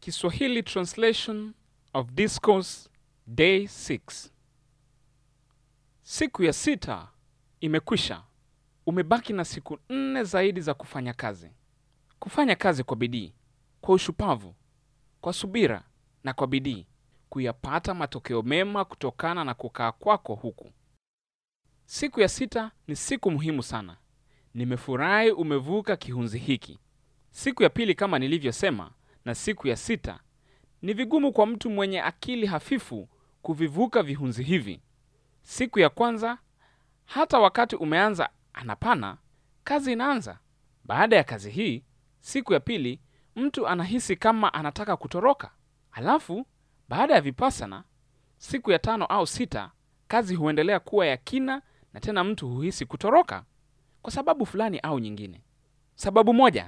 Kiswahili Translation of Discourse Day 6. Siku ya sita imekwisha. Umebaki na siku nne zaidi za kufanya kazi. Kufanya kazi kwa bidii, kwa ushupavu, kwa subira na kwa bidii, kuyapata matokeo mema kutokana na kukaa kwako huku. Siku ya sita ni siku muhimu sana. Nimefurahi umevuka kihunzi hiki. Siku ya pili, kama nilivyosema, na siku ya sita ni vigumu kwa mtu mwenye akili hafifu kuvivuka vihunzi hivi. Siku ya kwanza, hata wakati umeanza anapana, kazi inaanza. Baada ya kazi hii, siku ya pili, mtu anahisi kama anataka kutoroka. Halafu baada ya vipasana, siku ya tano au sita, kazi huendelea kuwa ya kina, na tena mtu huhisi kutoroka kwa sababu fulani au nyingine. Sababu moja,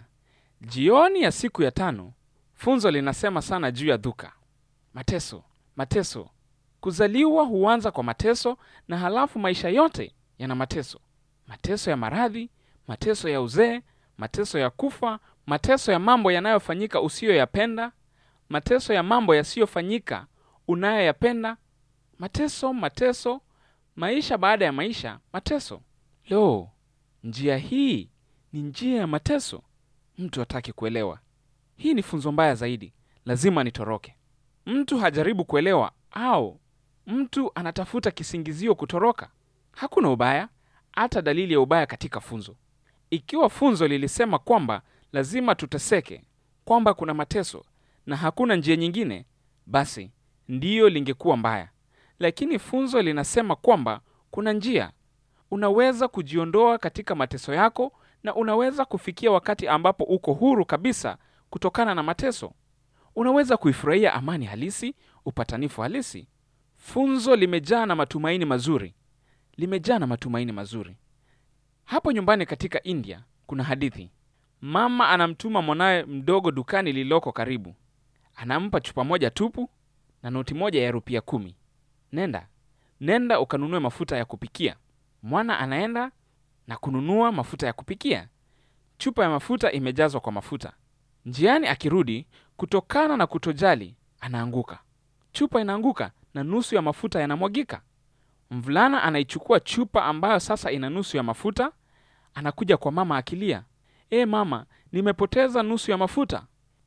jioni ya siku ya tano, funzo linasema sana juu ya dhuka, mateso, mateso. Kuzaliwa huanza kwa mateso, na halafu maisha yote yana mateso: mateso ya maradhi, mateso ya uzee, mateso ya kufa, mateso ya mambo yanayofanyika usiyoyapenda, mateso ya mambo yasiyofanyika unayoyapenda, mateso, mateso, maisha baada ya maisha, mateso. Lo, njia hii ni njia ya mateso. Mtu hataki kuelewa. Hii ni funzo mbaya zaidi, lazima nitoroke. Mtu hajaribu kuelewa, au mtu anatafuta kisingizio kutoroka. Hakuna ubaya, hata dalili ya ubaya katika funzo. Ikiwa funzo lilisema kwamba lazima tuteseke, kwamba kuna mateso na hakuna njia nyingine, basi ndiyo lingekuwa mbaya. Lakini funzo linasema kwamba kuna njia. Unaweza kujiondoa katika mateso yako na unaweza kufikia wakati ambapo uko huru kabisa kutokana na mateso. Unaweza kuifurahia amani halisi, upatanifu halisi. Funzo limejaa na matumaini mazuri, limejaa na matumaini mazuri. Hapo nyumbani katika India kuna hadithi. Mama anamtuma mwanawe mdogo dukani lililoko karibu, anampa chupa moja tupu na noti moja ya rupia kumi. Nenda, nenda ukanunue mafuta ya kupikia. Mwana anaenda na kununua mafuta ya kupikia. Chupa ya mafuta imejazwa kwa mafuta. Njiani akirudi, kutokana na kutojali, anaanguka. Chupa inaanguka na nusu ya mafuta yanamwagika. Mvulana anaichukua chupa ambayo sasa ina nusu ya mafuta, anakuja kwa mama akilia, e mama, nimepoteza nusu ya mafuta,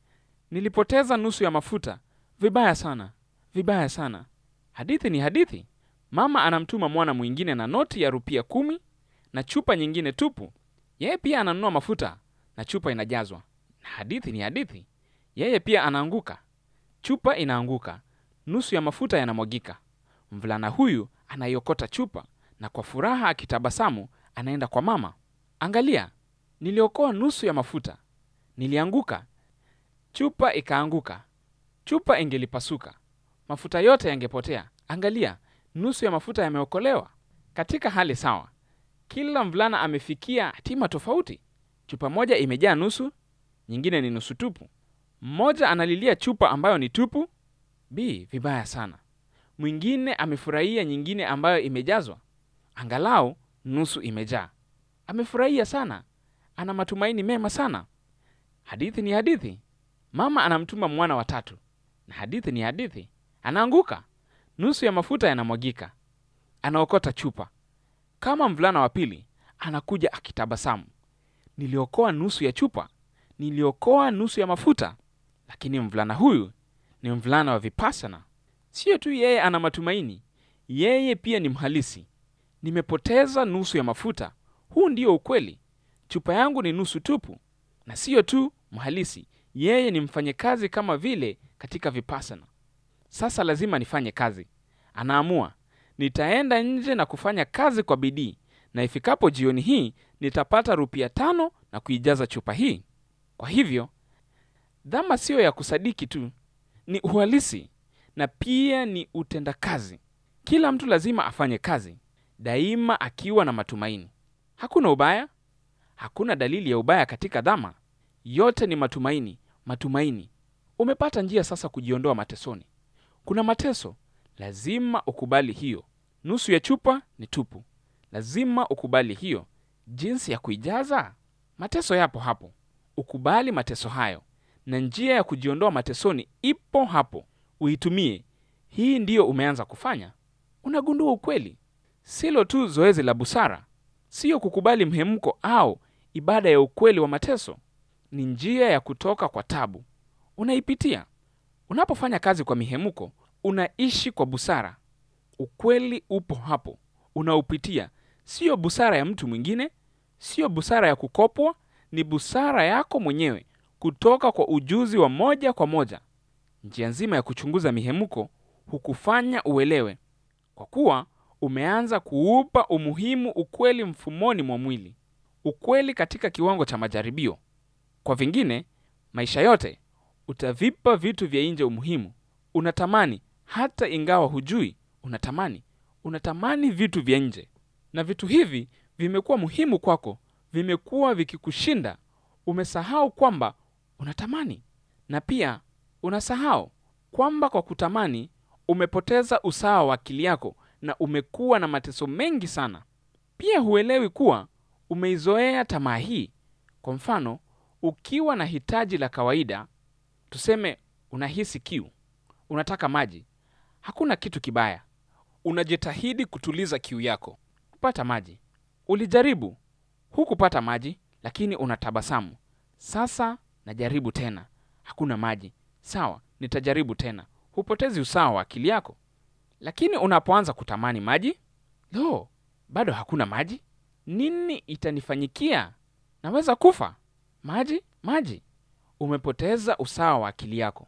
nilipoteza nusu ya mafuta. Vibaya sana, vibaya sana. Hadithi ni hadithi. Mama anamtuma mwana mwingine na noti ya rupia kumi na chupa nyingine tupu. Yeye pia ananunua mafuta na chupa inajazwa. Na hadithi ni hadithi. Yeye pia anaanguka, chupa inaanguka, nusu ya mafuta yanamwagika. Mvulana huyu anaiokota chupa na kwa furaha akitabasamu anaenda kwa mama. Angalia, niliokoa nusu ya mafuta, nilianguka, chupa ikaanguka. Chupa ingelipasuka, mafuta yote yangepotea. Angalia, nusu ya mafuta yameokolewa. Katika hali sawa, kila mvulana amefikia hatima tofauti. Chupa moja imejaa nusu, nyingine ni nusu tupu. Mmoja analilia chupa ambayo ni tupu, b vibaya sana. Mwingine amefurahia nyingine ambayo imejazwa, angalau nusu imejaa. Amefurahia sana, ana matumaini mema sana. Hadithi ni hadithi. Mama anamtuma mwana wa tatu, na hadithi ni hadithi. Anaanguka, nusu ya mafuta yanamwagika, anaokota chupa. Kama mvulana wa pili anakuja akitabasamu, niliokoa nusu ya chupa, niliokoa nusu ya mafuta. Lakini mvulana huyu ni mvulana wa vipasana. Siyo tu yeye ana matumaini, yeye pia ni mhalisi. Nimepoteza nusu ya mafuta, huu ndio ukweli. Chupa yangu ni nusu tupu. Na siyo tu mhalisi, yeye ni mfanyakazi kama vile katika vipasana. Sasa lazima nifanye kazi. Anaamua, nitaenda nje na kufanya kazi kwa bidii, na ifikapo jioni hii nitapata rupia tano na kuijaza chupa hii. Kwa hivyo dhama siyo ya kusadiki tu, ni uhalisi na pia ni utendakazi. Kila mtu lazima afanye kazi daima, akiwa na matumaini. Hakuna ubaya, hakuna dalili ya ubaya katika dhama. Yote ni matumaini, matumaini. Umepata njia sasa kujiondoa matesoni. Kuna mateso, lazima ukubali hiyo. Nusu ya chupa ni tupu, lazima ukubali hiyo. Jinsi ya kuijaza mateso yapo hapo. Ukubali mateso hayo na njia ya kujiondoa matesoni ipo hapo. Uitumie. Hii ndiyo umeanza kufanya. Unagundua ukweli, silo tu zoezi la busara, siyo kukubali mhemko au ibada ya ukweli wa mateso. Ni njia ya kutoka kwa tabu. Unaipitia unapofanya kazi kwa mihemko, unaishi kwa busara. Ukweli upo hapo, unaupitia. Siyo busara ya mtu mwingine, siyo busara ya kukopwa, ni busara yako mwenyewe kutoka kwa ujuzi wa moja kwa moja. Njia nzima ya kuchunguza mihemko hukufanya uelewe, kwa kuwa umeanza kuupa umuhimu ukweli mfumoni mwa mwili, ukweli katika kiwango cha majaribio. Kwa vingine, maisha yote utavipa vitu vya nje umuhimu. Unatamani hata ingawa hujui, unatamani, unatamani vitu vya nje, na vitu hivi vimekuwa muhimu kwako, vimekuwa vikikushinda. Umesahau kwamba unatamani, na pia unasahau kwamba kwa kutamani umepoteza usawa wa akili yako na umekuwa na mateso mengi sana. Pia huelewi kuwa umeizoea tamaa hii. Kwa mfano, ukiwa na hitaji la kawaida, tuseme unahisi kiu, unataka maji, hakuna kitu kibaya. Unajitahidi kutuliza kiu yako, kupata maji. Ulijaribu, hukupata maji, lakini unatabasamu. Sasa najaribu tena, hakuna maji. Sawa, nitajaribu tena. Hupotezi usawa wa akili yako. Lakini unapoanza kutamani maji, lo, bado hakuna maji. Nini itanifanyikia? Naweza kufa. Maji, maji. Umepoteza usawa wa akili yako,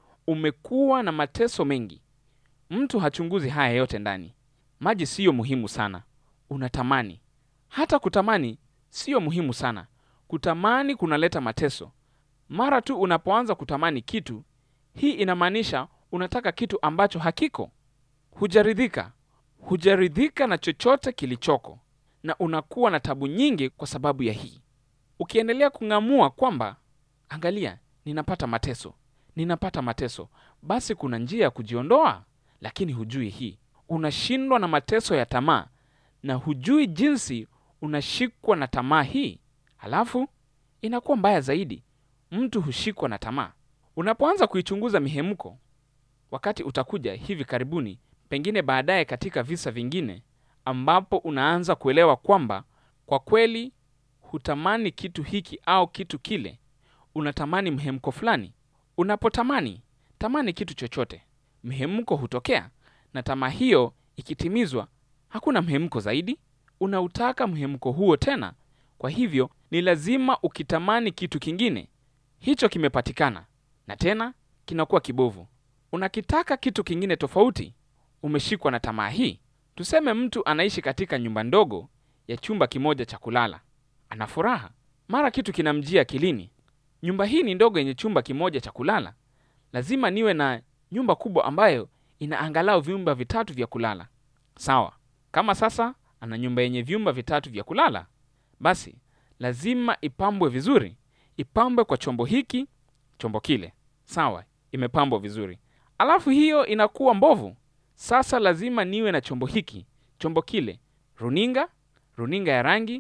umekuwa na mateso mengi. Mtu hachunguzi haya yote ndani. Maji siyo muhimu sana, unatamani. Hata kutamani siyo muhimu sana. Kutamani kunaleta mateso. Mara tu unapoanza kutamani kitu, hii inamaanisha unataka kitu ambacho hakiko. Hujaridhika, hujaridhika na chochote kilichoko, na unakuwa na tabu nyingi kwa sababu ya hii. Ukiendelea kung'amua kwamba angalia, ninapata mateso, ninapata mateso, basi kuna njia ya kujiondoa, lakini hujui hii. Unashindwa na mateso ya tamaa na hujui jinsi unashikwa na tamaa hii. Halafu inakuwa mbaya zaidi, mtu hushikwa na tamaa. Unapoanza kuichunguza mihemko, wakati utakuja hivi karibuni, pengine baadaye, katika visa vingine, ambapo unaanza kuelewa kwamba kwa kweli hutamani kitu hiki au kitu kile, unatamani mhemko fulani. Unapotamani tamani kitu chochote, mhemko hutokea, na tamaa hiyo ikitimizwa, hakuna mhemko zaidi. Unautaka mhemko huo tena, kwa hivyo ni lazima ukitamani kitu kingine. Hicho kimepatikana na tena kinakuwa kibovu. Unakitaka kitu kingine tofauti. Umeshikwa na tamaa hii. Tuseme mtu anaishi katika nyumba ndogo ya chumba kimoja cha kulala, ana furaha. Mara kitu kinamjia akilini, nyumba hii ni ndogo yenye chumba kimoja cha kulala, lazima niwe na nyumba kubwa ambayo ina angalau vyumba vitatu vya kulala. Sawa, kama sasa ana nyumba yenye vyumba vitatu vya kulala, basi lazima ipambwe vizuri, ipambwe kwa chombo hiki, chombo kile. Sawa, imepambwa vizuri, alafu hiyo inakuwa mbovu. Sasa lazima niwe na chombo hiki, chombo kile, runinga, runinga ya rangi,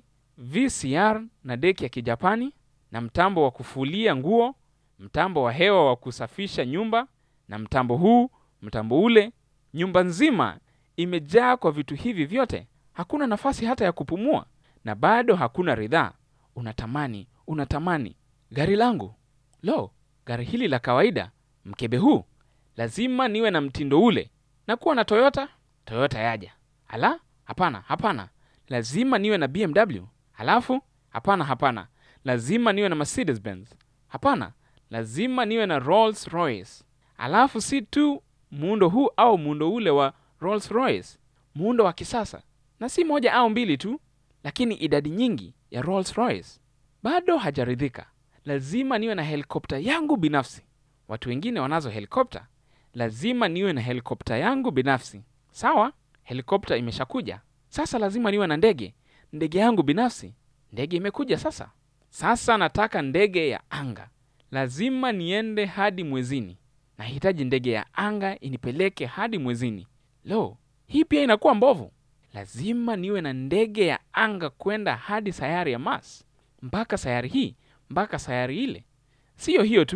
VCR na deki ya Kijapani na mtambo wa kufulia nguo, mtambo wa hewa wa kusafisha nyumba na mtambo huu, mtambo ule. Nyumba nzima imejaa kwa vitu hivi vyote, hakuna nafasi hata ya kupumua, na bado hakuna ridhaa. Unatamani, unatamani gari langu, lo, gari hili la kawaida, mkebe huu, lazima niwe na mtindo ule. Na kuwa na Toyota, Toyota yaja. Ala, hapana, hapana, lazima niwe na BMW. Halafu hapana, hapana, lazima niwe na Mercedes Benz. Hapana, lazima niwe na Rolls Royce. Alafu si tu muundo huu au muundo ule wa Rolls Royce, muundo wa kisasa, na si moja au mbili tu, lakini idadi nyingi ya Rolls Royce. Bado hajaridhika, lazima niwe na helikopta yangu binafsi. Watu wengine wanazo helikopta, lazima niwe na helikopta yangu binafsi. Sawa, helikopta imeshakuja, sasa lazima niwe na ndege, ndege yangu binafsi. Ndege imekuja sasa, sasa nataka ndege ya anga, lazima niende hadi mwezini. Nahitaji ndege ya anga inipeleke hadi mwezini. Lo, hii pia inakuwa mbovu. Lazima niwe na ndege ya anga kwenda hadi sayari ya Mars, mpaka sayari hii, mpaka sayari ile. Siyo hiyo tu,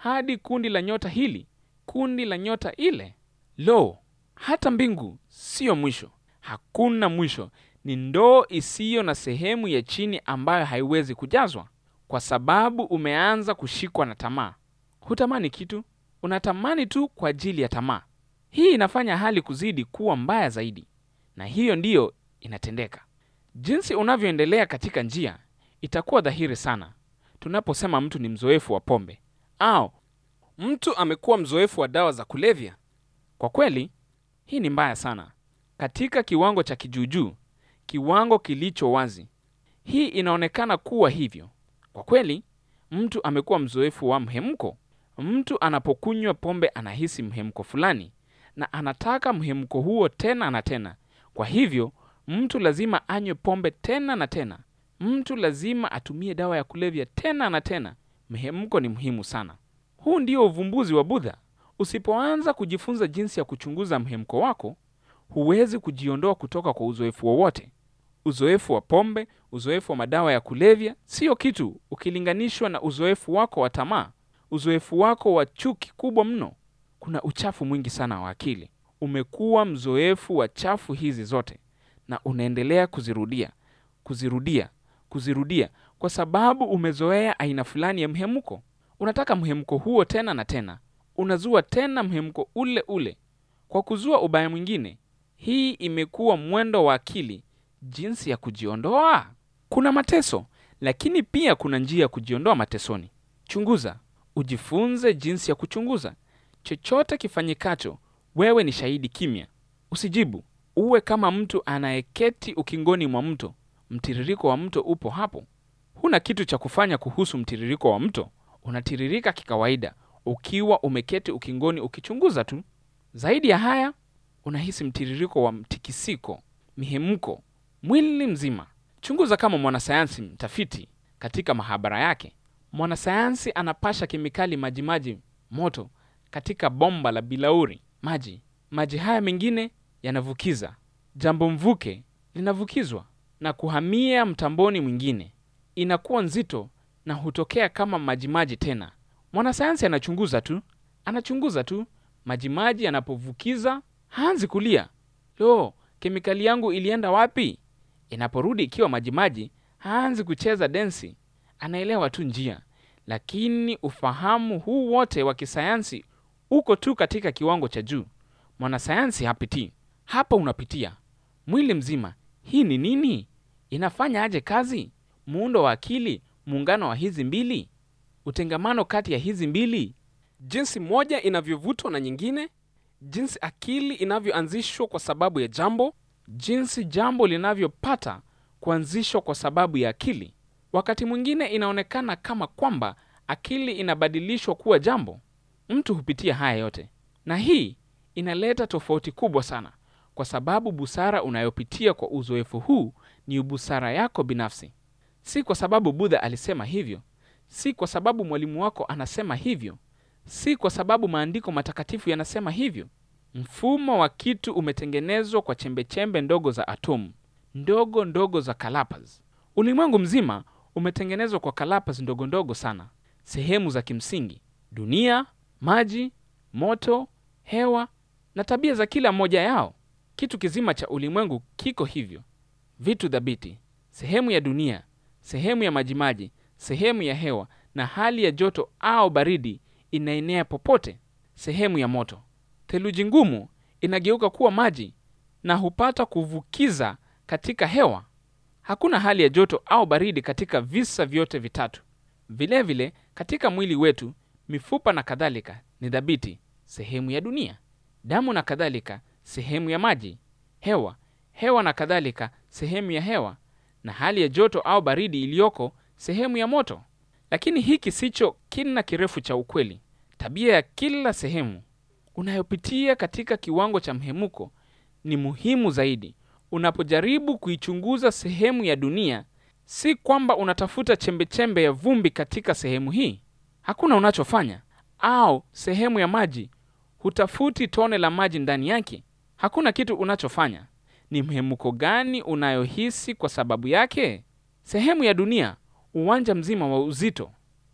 hadi kundi la nyota hili, kundi la nyota ile. Lo, hata mbingu siyo mwisho, hakuna mwisho. Ni ndoo isiyo na sehemu ya chini ambayo haiwezi kujazwa, kwa sababu umeanza kushikwa na tamaa. Hutamani kitu, unatamani tu kwa ajili ya tamaa. Hii inafanya hali kuzidi kuwa mbaya zaidi, na hiyo ndiyo inatendeka. Jinsi unavyoendelea katika njia, itakuwa dhahiri sana tunaposema mtu ni mzoefu wa pombe au mtu amekuwa mzoefu wa dawa za kulevya. Kwa kweli, hii ni mbaya sana katika kiwango cha kijuujuu, kiwango kilicho wazi. Hii inaonekana kuwa hivyo. Kwa kweli, mtu amekuwa mzoefu wa mhemko. Mtu anapokunywa pombe anahisi mhemko fulani na anataka mhemko huo tena na tena. Kwa hivyo, mtu lazima anywe pombe tena na tena. Mtu lazima atumie dawa ya kulevya tena na tena. Mhemko ni muhimu sana. Huu ndio uvumbuzi wa Budha. Usipoanza kujifunza jinsi ya kuchunguza mhemko wako, huwezi kujiondoa kutoka kwa uzoefu wowote. Uzoefu wa pombe, uzoefu wa madawa ya kulevya siyo kitu ukilinganishwa na uzoefu wako wa tamaa, uzoefu wako wa chuki kubwa mno. Kuna uchafu mwingi sana wa akili. Umekuwa mzoefu wa chafu hizi zote na unaendelea kuzirudia, kuzirudia, kuzirudia kwa sababu umezoea aina fulani ya mhemko. Unataka mhemko huo tena na tena, unazua tena mhemko ule ule kwa kuzua ubaya mwingine. Hii imekuwa mwendo wa akili. Jinsi ya kujiondoa, kuna mateso, lakini pia kuna njia ya kujiondoa matesoni. Chunguza, ujifunze jinsi ya kuchunguza. Chochote kifanyikacho, wewe ni shahidi kimya, usijibu. Uwe kama mtu anayeketi ukingoni mwa mto. Mtiririko wa mto upo hapo, huna kitu cha kufanya kuhusu mtiririko wa mto. Unatiririka kikawaida ukiwa umeketi ukingoni ukichunguza tu. Zaidi ya haya, unahisi mtiririko wa mtikisiko, mihemko mwili mzima. Chunguza kama mwanasayansi mtafiti katika mahabara yake. Mwanasayansi anapasha kemikali majimaji moto katika bomba la bilauri maji. Maji haya mengine yanavukiza, jambo mvuke linavukizwa na kuhamia mtamboni mwingine, inakuwa nzito na hutokea kama majimaji tena. Mwanasayansi anachunguza tu, anachunguza tu. Majimaji yanapovukiza haanzi kulia, lo, kemikali yangu ilienda wapi? Inaporudi ikiwa majimaji, haanzi kucheza densi, anaelewa tu njia. Lakini ufahamu huu wote wa kisayansi uko tu katika kiwango cha juu. Mwanasayansi hapitii hapa, unapitia mwili mzima. Hii ni nini? Inafanya aje kazi? Muundo wa akili, muungano wa hizi mbili, utengamano kati ya hizi mbili, jinsi moja inavyovutwa na nyingine, jinsi akili inavyoanzishwa kwa sababu ya jambo, jinsi jambo linavyopata kuanzishwa kwa sababu ya akili. Wakati mwingine inaonekana kama kwamba akili inabadilishwa kuwa jambo. Mtu hupitia haya yote, na hii inaleta tofauti kubwa sana, kwa sababu busara unayopitia kwa uzoefu huu ni busara yako binafsi, si kwa sababu Budha alisema hivyo, si kwa sababu mwalimu wako anasema hivyo, si kwa sababu maandiko matakatifu yanasema hivyo. Mfumo wa kitu umetengenezwa kwa chembechembe ndogo za atomu ndogo ndogo za kalapas. Ulimwengu mzima umetengenezwa kwa kalapas ndogo ndogo sana, sehemu za kimsingi: dunia, maji, moto, hewa na tabia za kila mmoja yao. Kitu kizima cha ulimwengu kiko hivyo: vitu thabiti, sehemu ya dunia, sehemu ya majimaji, sehemu ya hewa, na hali ya joto au baridi inaenea popote. Sehemu ya moto, theluji ngumu inageuka kuwa maji na hupata kuvukiza katika hewa. Hakuna hali ya joto au baridi katika visa vyote vitatu. Vilevile vile, katika mwili wetu, mifupa na kadhalika ni thabiti, sehemu ya dunia. Damu na kadhalika, sehemu ya maji. Hewa, hewa na kadhalika, sehemu ya hewa, na hali ya joto au baridi iliyoko, sehemu ya moto. Lakini hiki sicho kina kirefu cha ukweli. Tabia ya kila sehemu unayopitia katika kiwango cha mhemuko ni muhimu zaidi. Unapojaribu kuichunguza sehemu ya dunia, si kwamba unatafuta chembechembe ya vumbi katika sehemu hii, hakuna unachofanya. Au sehemu ya maji, hutafuti tone la maji ndani yake, hakuna kitu unachofanya. Ni mhemuko gani unayohisi kwa sababu yake? Sehemu ya dunia, uwanja mzima wa uzito,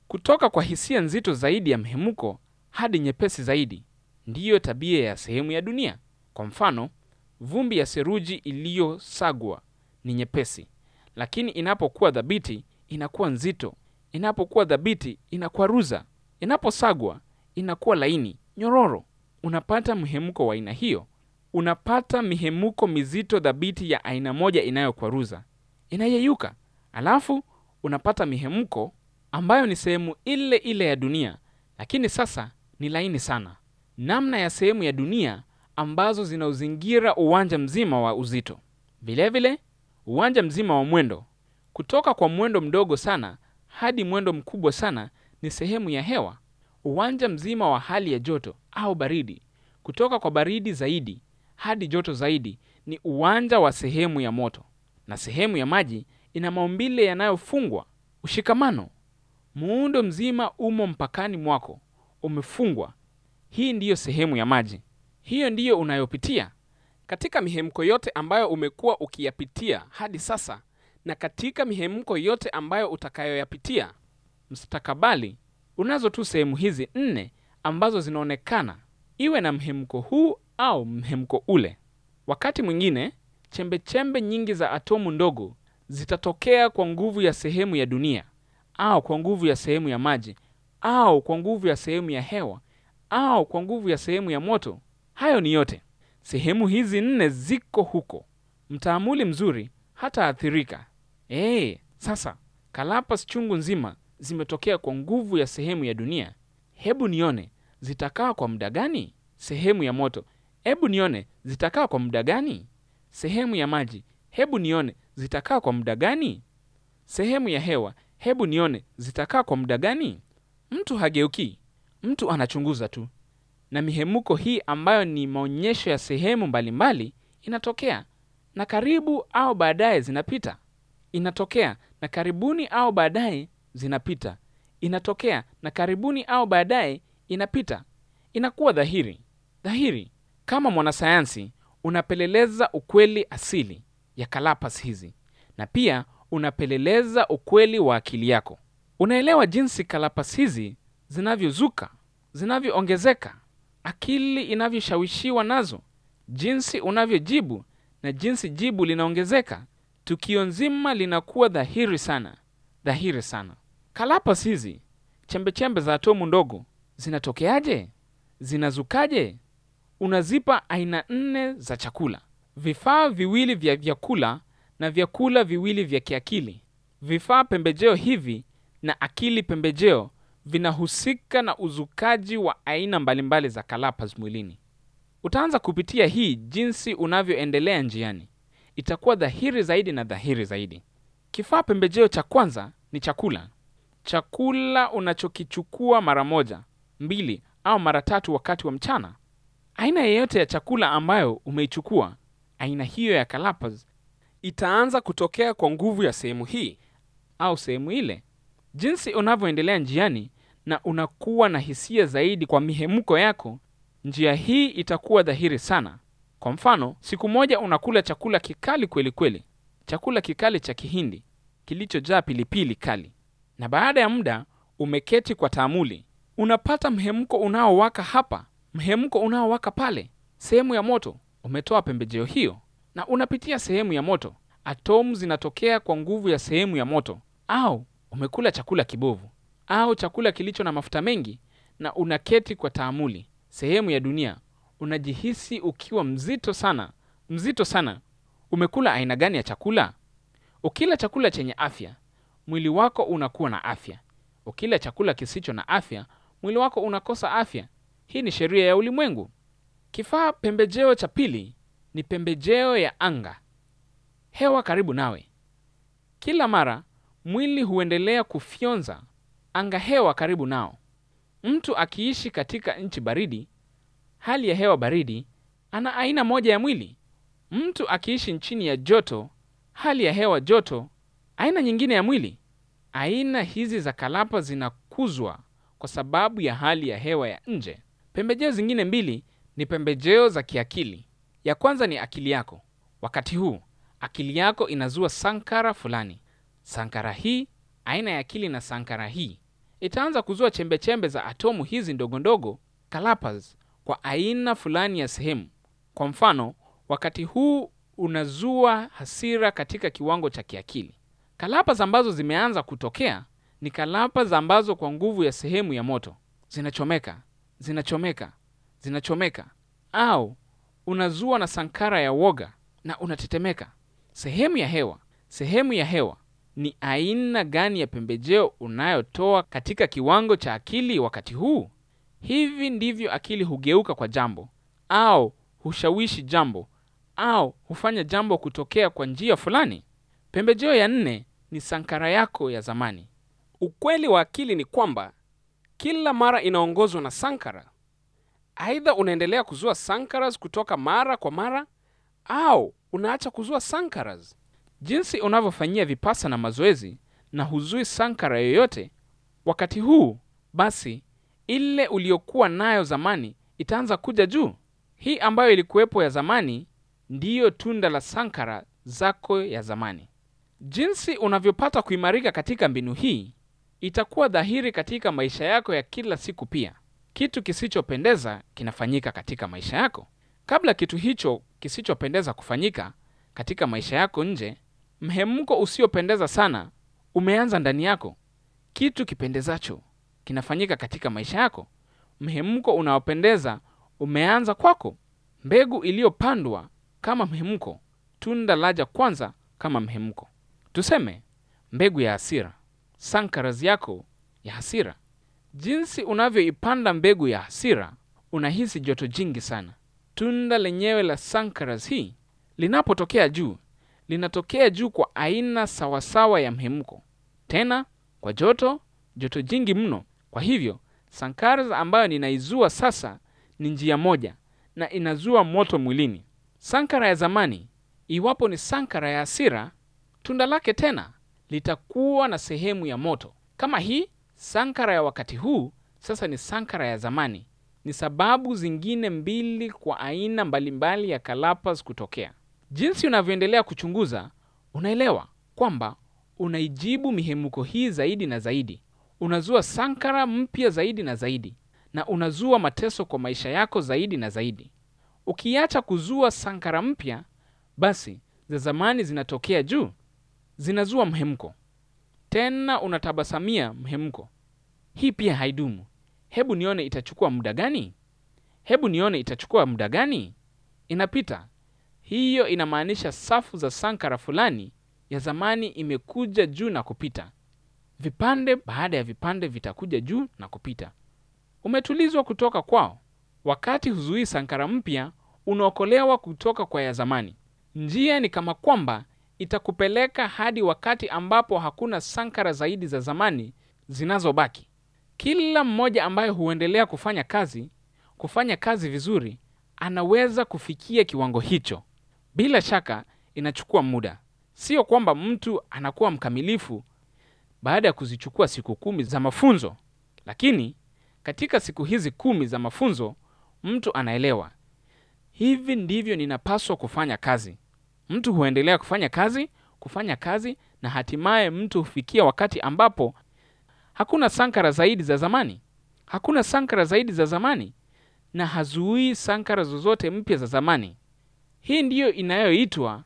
kutoka kwa hisia nzito zaidi ya mhemuko hadi nyepesi zaidi, ndiyo tabia ya sehemu ya dunia. Kwa mfano, vumbi ya seruji iliyosagwa ni nyepesi, lakini inapokuwa dhabiti inakuwa nzito. Inapokuwa dhabiti inakwaruza, inaposagwa inakuwa laini, nyororo. Unapata mhemuko wa aina hiyo. Unapata mihemuko mizito dhabiti ya aina moja inayokwaruza, inayeyuka. Alafu unapata mihemko ambayo ni sehemu ile ile ya dunia, lakini sasa ni laini sana, namna ya sehemu ya dunia ambazo zinauzingira uwanja mzima wa uzito. Vilevile uwanja mzima wa mwendo, kutoka kwa mwendo mdogo sana hadi mwendo mkubwa sana, ni sehemu ya hewa. Uwanja mzima wa hali ya joto au baridi, kutoka kwa baridi zaidi hadi joto zaidi, ni uwanja wa sehemu ya moto. Na sehemu ya maji ina maumbile yanayofungwa, ushikamano. Muundo mzima umo mpakani mwako, umefungwa. Hii ndiyo sehemu ya maji, hiyo ndiyo unayopitia katika mihemko yote ambayo umekuwa ukiyapitia hadi sasa, na katika mihemko yote ambayo utakayoyapitia mstakabali. Unazo tu sehemu hizi nne ambazo zinaonekana, iwe na mhemko huu au mhemko ule. Wakati mwingine chembechembe nyingi za atomu ndogo zitatokea kwa nguvu ya sehemu ya dunia au kwa nguvu ya sehemu ya maji au kwa nguvu ya sehemu ya hewa au kwa nguvu ya sehemu ya moto. Hayo ni yote, sehemu hizi nne ziko huko. Mtaamuli mzuri hataathirika. Ee, sasa kalapas chungu nzima zimetokea kwa nguvu ya sehemu ya dunia. Hebu nione zitakaa kwa muda gani? Sehemu ya moto, hebu nione zitakaa kwa muda gani? Sehemu ya maji, hebu nione zitakaa kwa muda gani? Sehemu ya hewa, hebu nione zitakaa kwa muda gani? Mtu hageuki, mtu anachunguza tu, na mihemuko hii ambayo ni maonyesho ya sehemu mbalimbali inatokea na karibu au baadaye zinapita. Inatokea na karibuni au baadaye zinapita. Inatokea na karibuni au baadaye inapita. Inakuwa dhahiri dhahiri. Kama mwanasayansi unapeleleza ukweli asili ya kalapas hizi, na pia unapeleleza ukweli wa akili yako. Unaelewa jinsi kalapas hizi zinavyozuka, zinavyoongezeka, akili inavyoshawishiwa nazo, jinsi unavyojibu na jinsi jibu linaongezeka. Tukio nzima linakuwa dhahiri sana, dhahiri sana. Kalapas hizi, chembechembe za atomu ndogo, zinatokeaje? Zinazukaje? Unazipa aina nne za chakula, vifaa viwili vya vyakula na vyakula viwili vya kiakili. Vifaa pembejeo hivi na akili pembejeo vinahusika na uzukaji wa aina mbalimbali za kalapas mwilini. Utaanza kupitia hii jinsi unavyoendelea njiani, itakuwa dhahiri zaidi na dhahiri zaidi. Kifaa pembejeo cha kwanza ni chakula, chakula unachokichukua mara moja, mbili au mara tatu wakati wa mchana. Aina yeyote ya chakula ambayo umeichukua, aina hiyo ya kalapas itaanza kutokea kwa nguvu ya sehemu hii au sehemu ile. Jinsi unavyoendelea njiani na unakuwa na hisia zaidi kwa mihemko yako, njia hii itakuwa dhahiri sana. Kwa mfano, siku moja unakula chakula kikali kweli kweli, chakula kikali cha Kihindi kilichojaa pilipili kali, na baada ya muda umeketi kwa taamuli, unapata mhemko unaowaka hapa, mhemko unaowaka pale, sehemu ya moto. Umetoa pembejeo hiyo na unapitia sehemu ya moto, atomu zinatokea kwa nguvu ya sehemu ya moto. Au umekula chakula kibovu au chakula kilicho na mafuta mengi, na unaketi kwa taamuli, sehemu ya dunia, unajihisi ukiwa mzito sana, mzito sana. Umekula aina gani ya chakula? Ukila chakula chenye afya, mwili wako unakuwa na afya. Ukila chakula kisicho na afya, mwili wako unakosa afya. Hii ni sheria ya ulimwengu. Kifaa pembejeo cha pili ni pembejeo ya anga, hewa karibu nawe. Kila mara mwili huendelea kufyonza anga hewa karibu nao. Mtu akiishi katika nchi baridi, hali ya hewa baridi, ana aina moja ya mwili. Mtu akiishi nchini ya joto, hali ya hewa joto, aina nyingine ya mwili. Aina hizi za kalapa zinakuzwa kwa sababu ya hali ya hewa ya nje. Pembejeo zingine mbili ni pembejeo za kiakili. Ya kwanza ni akili yako. Wakati huu akili yako inazua sankara fulani. Sankara hii, aina ya akili na sankara hii, itaanza kuzua chembechembe za atomu hizi ndogo ndogo kalapas kwa aina fulani ya sehemu. Kwa mfano, wakati huu unazua hasira katika kiwango cha kiakili. Kalapas ambazo zimeanza kutokea ni kalapas ambazo kwa nguvu ya sehemu ya moto zinachomeka, zinachomeka, zinachomeka, au unazua na sankara ya woga na unatetemeka. Sehemu ya hewa, sehemu ya hewa ni aina gani ya pembejeo unayotoa katika kiwango cha akili wakati huu? Hivi ndivyo akili hugeuka kwa jambo au hushawishi jambo au hufanya jambo kutokea kwa njia fulani. Pembejeo ya nne ni sankara yako ya zamani. Ukweli wa akili ni kwamba kila mara inaongozwa na sankara. Aidha unaendelea kuzua sankaras kutoka mara kwa mara au unaacha kuzua sankaras. Jinsi unavyofanyia vipasa na mazoezi na huzui sankara yoyote wakati huu, basi ile uliyokuwa nayo zamani itaanza kuja juu. Hii ambayo ilikuwepo ya zamani ndiyo tunda la sankara zako ya zamani. Jinsi unavyopata kuimarika katika mbinu hii itakuwa dhahiri katika maisha yako ya kila siku. Pia kitu kisichopendeza kinafanyika katika maisha yako. Kabla kitu hicho kisichopendeza kufanyika katika maisha yako nje, mhemko usiopendeza sana umeanza ndani yako. Kitu kipendezacho kinafanyika katika maisha yako. Mhemko unaopendeza umeanza kwako. Mbegu iliyopandwa kama mhemko, tunda laja kwanza kama mhemko. Tuseme mbegu ya hasira, sankaras yako ya hasira. Jinsi unavyoipanda mbegu ya hasira, unahisi joto jingi sana. Tunda lenyewe la sankaras hii linapotokea juu, linatokea juu kwa aina sawasawa ya mhemko, tena kwa joto, joto jingi mno. Kwa hivyo sankaras ambayo ninaizua sasa ni njia moja na inazua moto mwilini. Sankara ya zamani, iwapo ni sankara ya hasira, tunda lake tena litakuwa na sehemu ya moto kama hii. Sankara ya wakati huu sasa ni sankara ya zamani. Ni sababu zingine mbili kwa aina mbalimbali ya kalapas kutokea. Jinsi unavyoendelea kuchunguza, unaelewa kwamba unaijibu mihemko hii zaidi na zaidi, unazua sankara mpya zaidi na zaidi, na unazua mateso kwa maisha yako zaidi na zaidi. Ukiacha kuzua sankara mpya, basi za zamani zinatokea juu, zinazua mhemko tena, unatabasamia mhemko. Hii pia haidumu. Hebu nione itachukua muda gani? Hebu nione itachukua muda gani? Inapita. Hiyo inamaanisha safu za sankara fulani ya zamani imekuja juu na kupita. Vipande baada ya vipande vitakuja juu na kupita. Umetulizwa kutoka kwao. Wakati huzuii sankara mpya, unaokolewa kutoka kwa ya zamani. Njia ni kama kwamba itakupeleka hadi wakati ambapo hakuna sankara zaidi za zamani zinazobaki. Kila mmoja ambaye huendelea kufanya kazi, kufanya kazi vizuri, anaweza kufikia kiwango hicho. Bila shaka inachukua muda. Sio kwamba mtu anakuwa mkamilifu baada ya kuzichukua siku kumi za mafunzo, lakini katika siku hizi kumi za mafunzo mtu anaelewa, hivi ndivyo ninapaswa kufanya kazi. Mtu huendelea kufanya kazi, kufanya kazi, na hatimaye mtu hufikia wakati ambapo hakuna sankara zaidi za zamani, hakuna sankara zaidi za zamani, na hazuii sankara zozote mpya za zamani. Hii ndiyo inayoitwa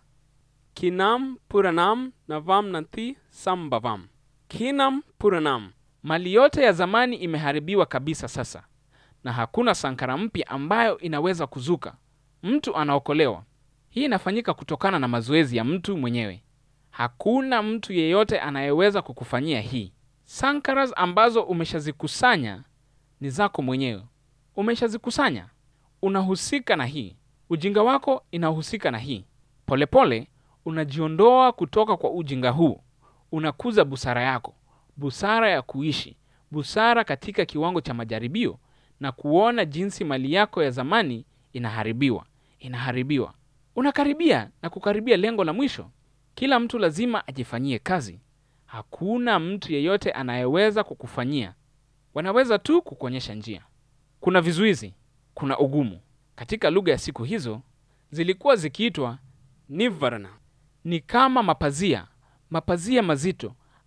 Kinam Puranam Navam Nanti Sambhavam. Kinam Puranam. mali yote ya zamani imeharibiwa kabisa sasa, na hakuna sankara mpya ambayo inaweza kuzuka. Mtu anaokolewa. Hii inafanyika kutokana na mazoezi ya mtu mwenyewe. Hakuna mtu yeyote anayeweza kukufanyia hii. Sankaras ambazo umeshazikusanya ni zako mwenyewe, umeshazikusanya. Unahusika na hii, ujinga wako inahusika na hii. Polepole pole, unajiondoa kutoka kwa ujinga huu, unakuza busara yako, busara ya kuishi, busara katika kiwango cha majaribio na kuona jinsi mali yako ya zamani inaharibiwa, inaharibiwa. Unakaribia na kukaribia lengo la mwisho. Kila mtu lazima ajifanyie kazi. Hakuna mtu yeyote anayeweza kukufanyia, wanaweza tu kukuonyesha njia. Kuna vizuizi, kuna ugumu. Katika lugha ya siku hizo zilikuwa zikiitwa Nivarana. ni kama mapazia, mapazia mazito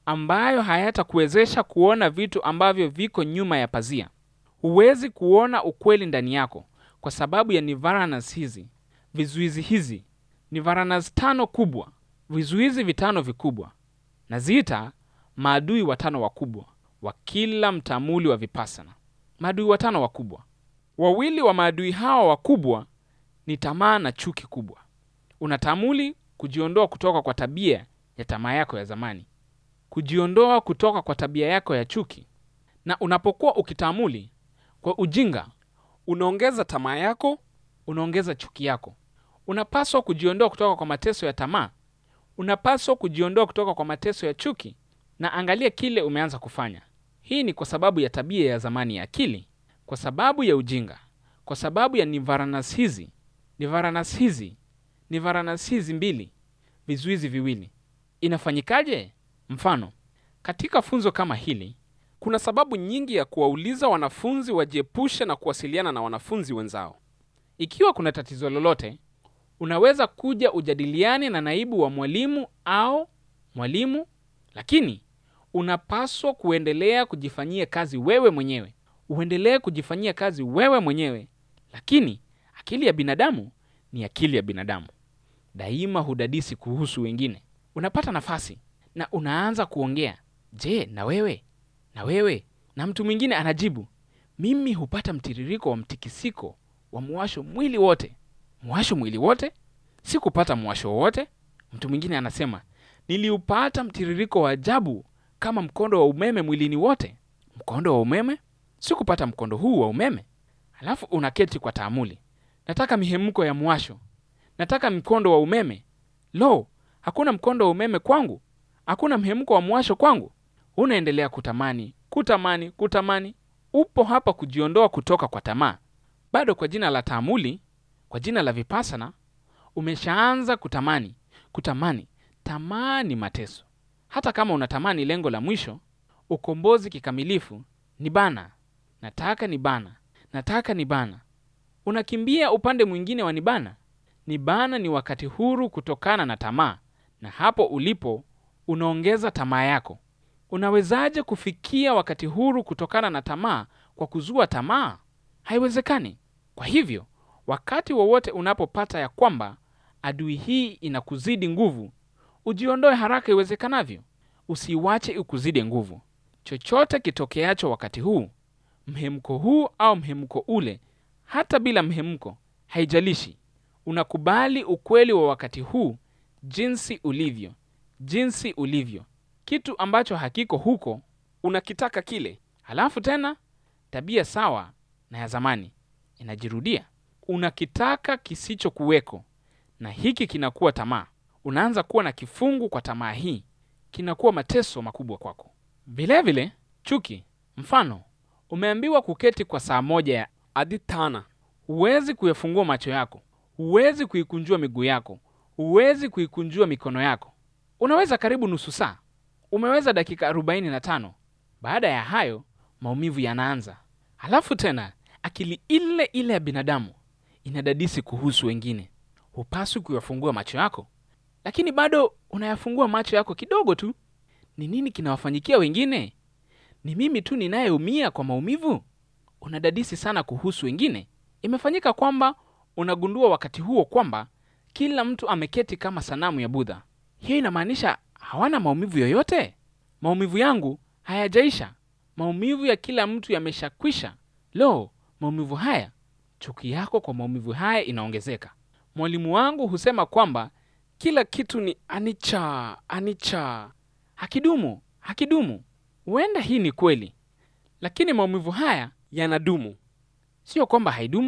ambayo hayatakuwezesha kuona vitu ambavyo viko nyuma ya pazia. Huwezi kuona ukweli ndani yako kwa sababu ya nivaranas hizi, vizuizi hizi, nivaranas tano kubwa, vizuizi vitano vikubwa. Naziita maadui watano wakubwa wa kila mtamuli wa vipasana. Maadui watano wakubwa. Wawili wa maadui hawa wakubwa ni tamaa na chuki kubwa. Unatamuli kujiondoa kutoka kwa tabia ya tamaa yako ya zamani, kujiondoa kutoka kwa tabia yako ya chuki. Na unapokuwa ukitamuli kwa ujinga, unaongeza tamaa yako unaongeza chuki yako. Unapaswa kujiondoa kutoka kwa mateso ya tamaa, unapaswa kujiondoa kutoka kwa mateso ya chuki. Na angalia kile umeanza kufanya. Hii ni kwa sababu ya tabia ya zamani ya akili, kwa sababu ya ujinga, kwa sababu ya nivaranas hizi, nivaranas hizi, nivaranas hizi mbili, vizuizi viwili. Inafanyikaje? Mfano, katika funzo kama hili kuna sababu nyingi ya kuwauliza wanafunzi wajiepushe na kuwasiliana na wanafunzi wenzao. Ikiwa kuna tatizo lolote, unaweza kuja ujadiliane na naibu wa mwalimu au mwalimu, lakini unapaswa kuendelea kujifanyia kazi wewe mwenyewe. Uendelee kujifanyia kazi wewe mwenyewe, lakini akili ya binadamu ni akili ya binadamu, daima hudadisi kuhusu wengine. Unapata nafasi na unaanza kuongea, je, na wewe na wewe, na mtu mwingine anajibu, mimi hupata mtiririko wa mtikisiko wa mwasho mwili wote. Mwasho mwili wote? Sikupata mwasho wowote. Mtu mwingine anasema, niliupata mtiririko wa ajabu kama mkondo wa umeme mwilini wote. Mkondo wa umeme? Sikupata mkondo huu wa umeme. Halafu unaketi kwa taamuli, nataka mihemko ya mwasho, nataka mkondo wa umeme. Lo, hakuna mkondo wa umeme kwangu, hakuna mhemko wa mwasho kwangu. Unaendelea kutamani, kutamani, kutamani. Upo hapa kujiondoa kutoka kwa tamaa. Bado kwa jina la taamuli, kwa jina la vipasana, umeshaanza kutamani, kutamani. Tamaa ni mateso. Hata kama unatamani lengo la mwisho, ukombozi kikamilifu, ni bana, nataka ni bana, nataka ni bana. Unakimbia upande mwingine wa nibana. Nibana ni wakati huru kutokana na tamaa, na hapo ulipo unaongeza tamaa yako. Unawezaje kufikia wakati huru kutokana na tamaa kwa kuzua tamaa? Haiwezekani. Kwa hivyo, wakati wowote unapopata ya kwamba adui hii inakuzidi nguvu, ujiondoe haraka iwezekanavyo. Usiwache ikuzidi nguvu. Chochote kitokeacho wakati huu, mhemko huu au mhemko ule, hata bila mhemko, haijalishi. Unakubali ukweli wa wakati huu jinsi ulivyo, jinsi ulivyo. Kitu ambacho hakiko huko unakitaka kile. halafu tena tabia sawa na ya zamani inajirudia. Unakitaka kisichokuweko, na hiki kinakuwa tamaa. Unaanza kuwa na kifungu kwa tamaa hii, kinakuwa mateso makubwa kwako. Vilevile chuki. Mfano, umeambiwa kuketi kwa saa moja ya adhitana huwezi kuyafungua macho yako, huwezi kuikunjua miguu yako, huwezi kuikunjua mikono yako. Unaweza karibu nusu saa, umeweza dakika arobaini na tano. Baada ya hayo maumivu yanaanza. Halafu tena akili ile ile ya binadamu inadadisi kuhusu wengine. Hupaswi kuyafungua macho yako, lakini bado unayafungua macho yako kidogo tu. Ni nini kinawafanyikia wengine? Ni mimi tu ninayeumia kwa maumivu? Unadadisi sana kuhusu wengine. Imefanyika kwamba unagundua wakati huo kwamba kila mtu ameketi kama sanamu ya Budha. Hiyo inamaanisha hawana maumivu yoyote. Maumivu yangu hayajaisha, maumivu ya kila mtu yameshakwisha. Lo, maumivu haya! Chuki yako kwa maumivu haya inaongezeka. Mwalimu wangu husema kwamba kila kitu ni anicca anicca hakidumu, hakidumu. Huenda hii ni kweli, lakini maumivu haya yanadumu. sio kwamba haidumu.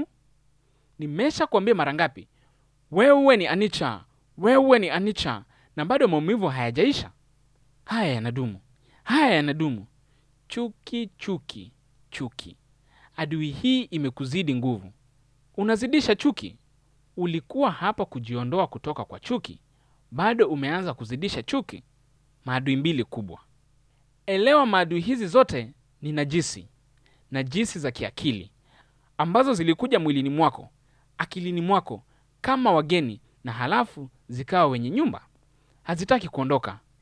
Nimesha kuambia mara ngapi, wewe ni anicca, wewe ni anicca, na bado maumivu hayajaisha. Haya yanadumu, haya yanadumu. Chuki, chuki, chuki. Adui hii imekuzidi nguvu, unazidisha chuki. Ulikuwa hapa kujiondoa kutoka kwa chuki, bado umeanza kuzidisha chuki. Maadui mbili kubwa. Elewa, maadui hizi zote ni najisi, najisi za kiakili ambazo zilikuja mwilini mwako, akilini mwako kama wageni, na halafu zikawa wenye nyumba. Hazitaki kuondoka,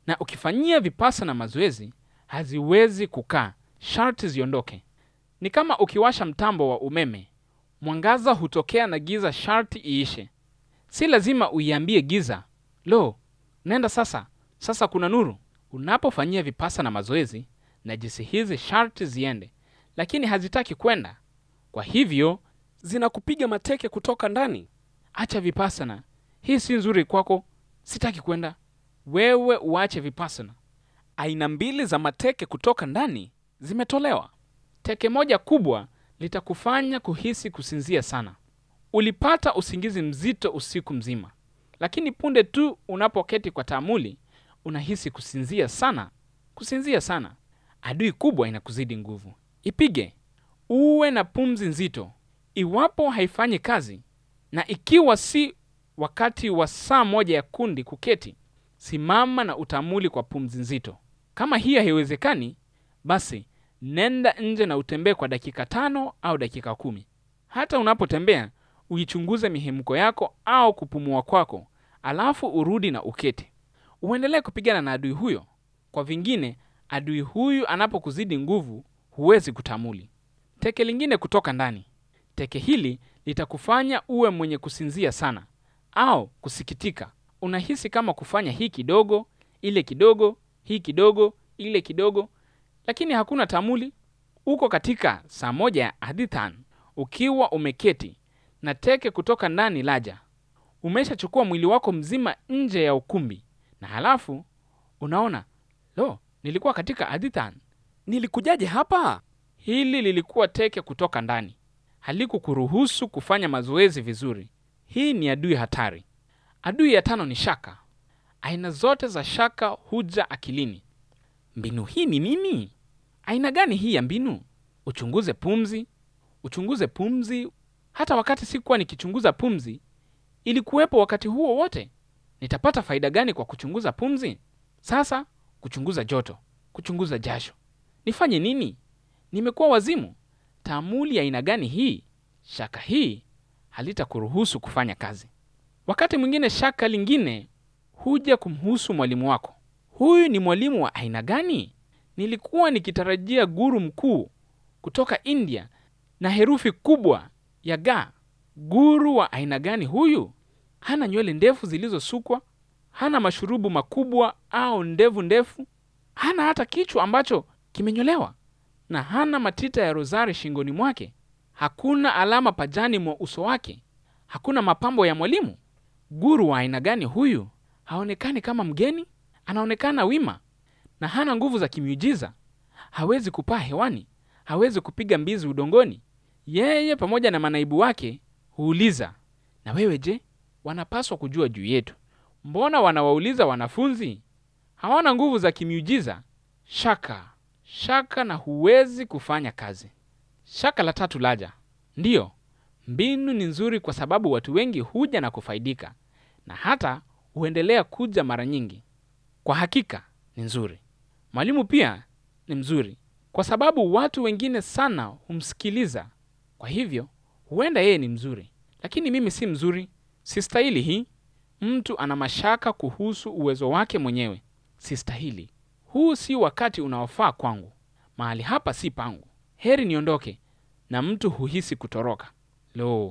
na ukifanyia vipasana mazoezi haziwezi kukaa, sharti ziondoke. Ni kama ukiwasha mtambo wa umeme, mwangaza hutokea na giza sharti iishe. Si lazima uiambie giza, lo, nenda sasa, sasa kuna nuru. Unapofanyia vipasana mazoezi, najisi hizi sharti ziende, lakini hazitaki kwenda. Kwa hivyo Zinakupiga mateke kutoka ndani. acha vipasana, hii si nzuri kwako, sitaki kwenda. Wewe uache vipasana. Aina mbili za mateke kutoka ndani zimetolewa. Teke moja kubwa litakufanya kuhisi kusinzia sana. Ulipata usingizi mzito usiku mzima, lakini punde tu unapoketi kwa taamuli unahisi kusinzia sana, kusinzia sana. Adui kubwa inakuzidi nguvu, ipige. Uwe na pumzi nzito. Iwapo haifanyi kazi, na ikiwa si wakati wa saa moja ya kundi kuketi, simama na utamuli kwa pumzi nzito. Kama hiyo haiwezekani, basi nenda nje na utembee kwa dakika tano au dakika kumi. Hata unapotembea uichunguze mihemko yako au kupumua kwako, alafu urudi na uketi. Uendelee kupigana na adui huyo. Kwa vingine, adui huyu anapokuzidi nguvu, huwezi kutamuli. Teke lingine kutoka ndani. Teke hili litakufanya uwe mwenye kusinzia sana au kusikitika. Unahisi kama kufanya hii kidogo, ile kidogo, hii kidogo, ile kidogo, lakini hakuna tamuli. Uko katika saa moja ya hadithan ukiwa umeketi na teke kutoka ndani laja. Umeshachukua mwili wako mzima nje ya ukumbi, na halafu unaona, lo, nilikuwa katika hadithan. Nilikujaje hapa? Hili lilikuwa teke kutoka ndani, halikukuruhusu kufanya mazoezi vizuri. Hii ni adui hatari. Adui ya tano ni shaka. Aina zote za shaka huja akilini. Mbinu hii ni nini? Aina gani hii ya mbinu? Uchunguze pumzi, uchunguze pumzi. Hata wakati sikuwa nikichunguza pumzi, ilikuwepo wakati huo wote. Nitapata faida gani kwa kuchunguza pumzi? Sasa kuchunguza joto, kuchunguza jasho. Nifanye nini? Nimekuwa wazimu. Taamuli ya aina gani hii? Shaka hii halitakuruhusu kufanya kazi. Wakati mwingine shaka lingine huja kumhusu mwalimu wako. Huyu ni mwalimu wa aina gani? Nilikuwa nikitarajia guru mkuu kutoka India na herufi kubwa ya ga. Guru wa aina gani huyu? Hana nywele ndefu zilizosukwa, hana mashurubu makubwa au ndevu ndefu, hana hata kichwa ambacho kimenyolewa, na hana matita ya rozari shingoni mwake. Hakuna alama pajani mwa uso wake, hakuna mapambo ya mwalimu. Guru wa aina gani huyu? Haonekani kama mgeni, anaonekana wima na hana nguvu za kimiujiza. Hawezi kupaa hewani, hawezi kupiga mbizi udongoni. Yeye pamoja na manaibu wake huuliza, na wewe je? Wanapaswa kujua juu yetu. Mbona wanawauliza wanafunzi? Hawana nguvu za kimiujiza. Shaka, shaka, na huwezi kufanya kazi. Shaka la tatu laja. Ndiyo, mbinu ni nzuri kwa sababu watu wengi huja na kufaidika, na hata huendelea kuja mara nyingi. Kwa hakika ni nzuri. Mwalimu pia ni mzuri kwa sababu watu wengine sana humsikiliza. Kwa hivyo huenda yeye ni mzuri, lakini mimi si mzuri, sistahili hii. Mtu ana mashaka kuhusu uwezo wake mwenyewe. Sistahili, huu si wakati unaofaa kwangu, mahali hapa si pangu, heri niondoke. Na mtu huhisi kutoroka. Lo,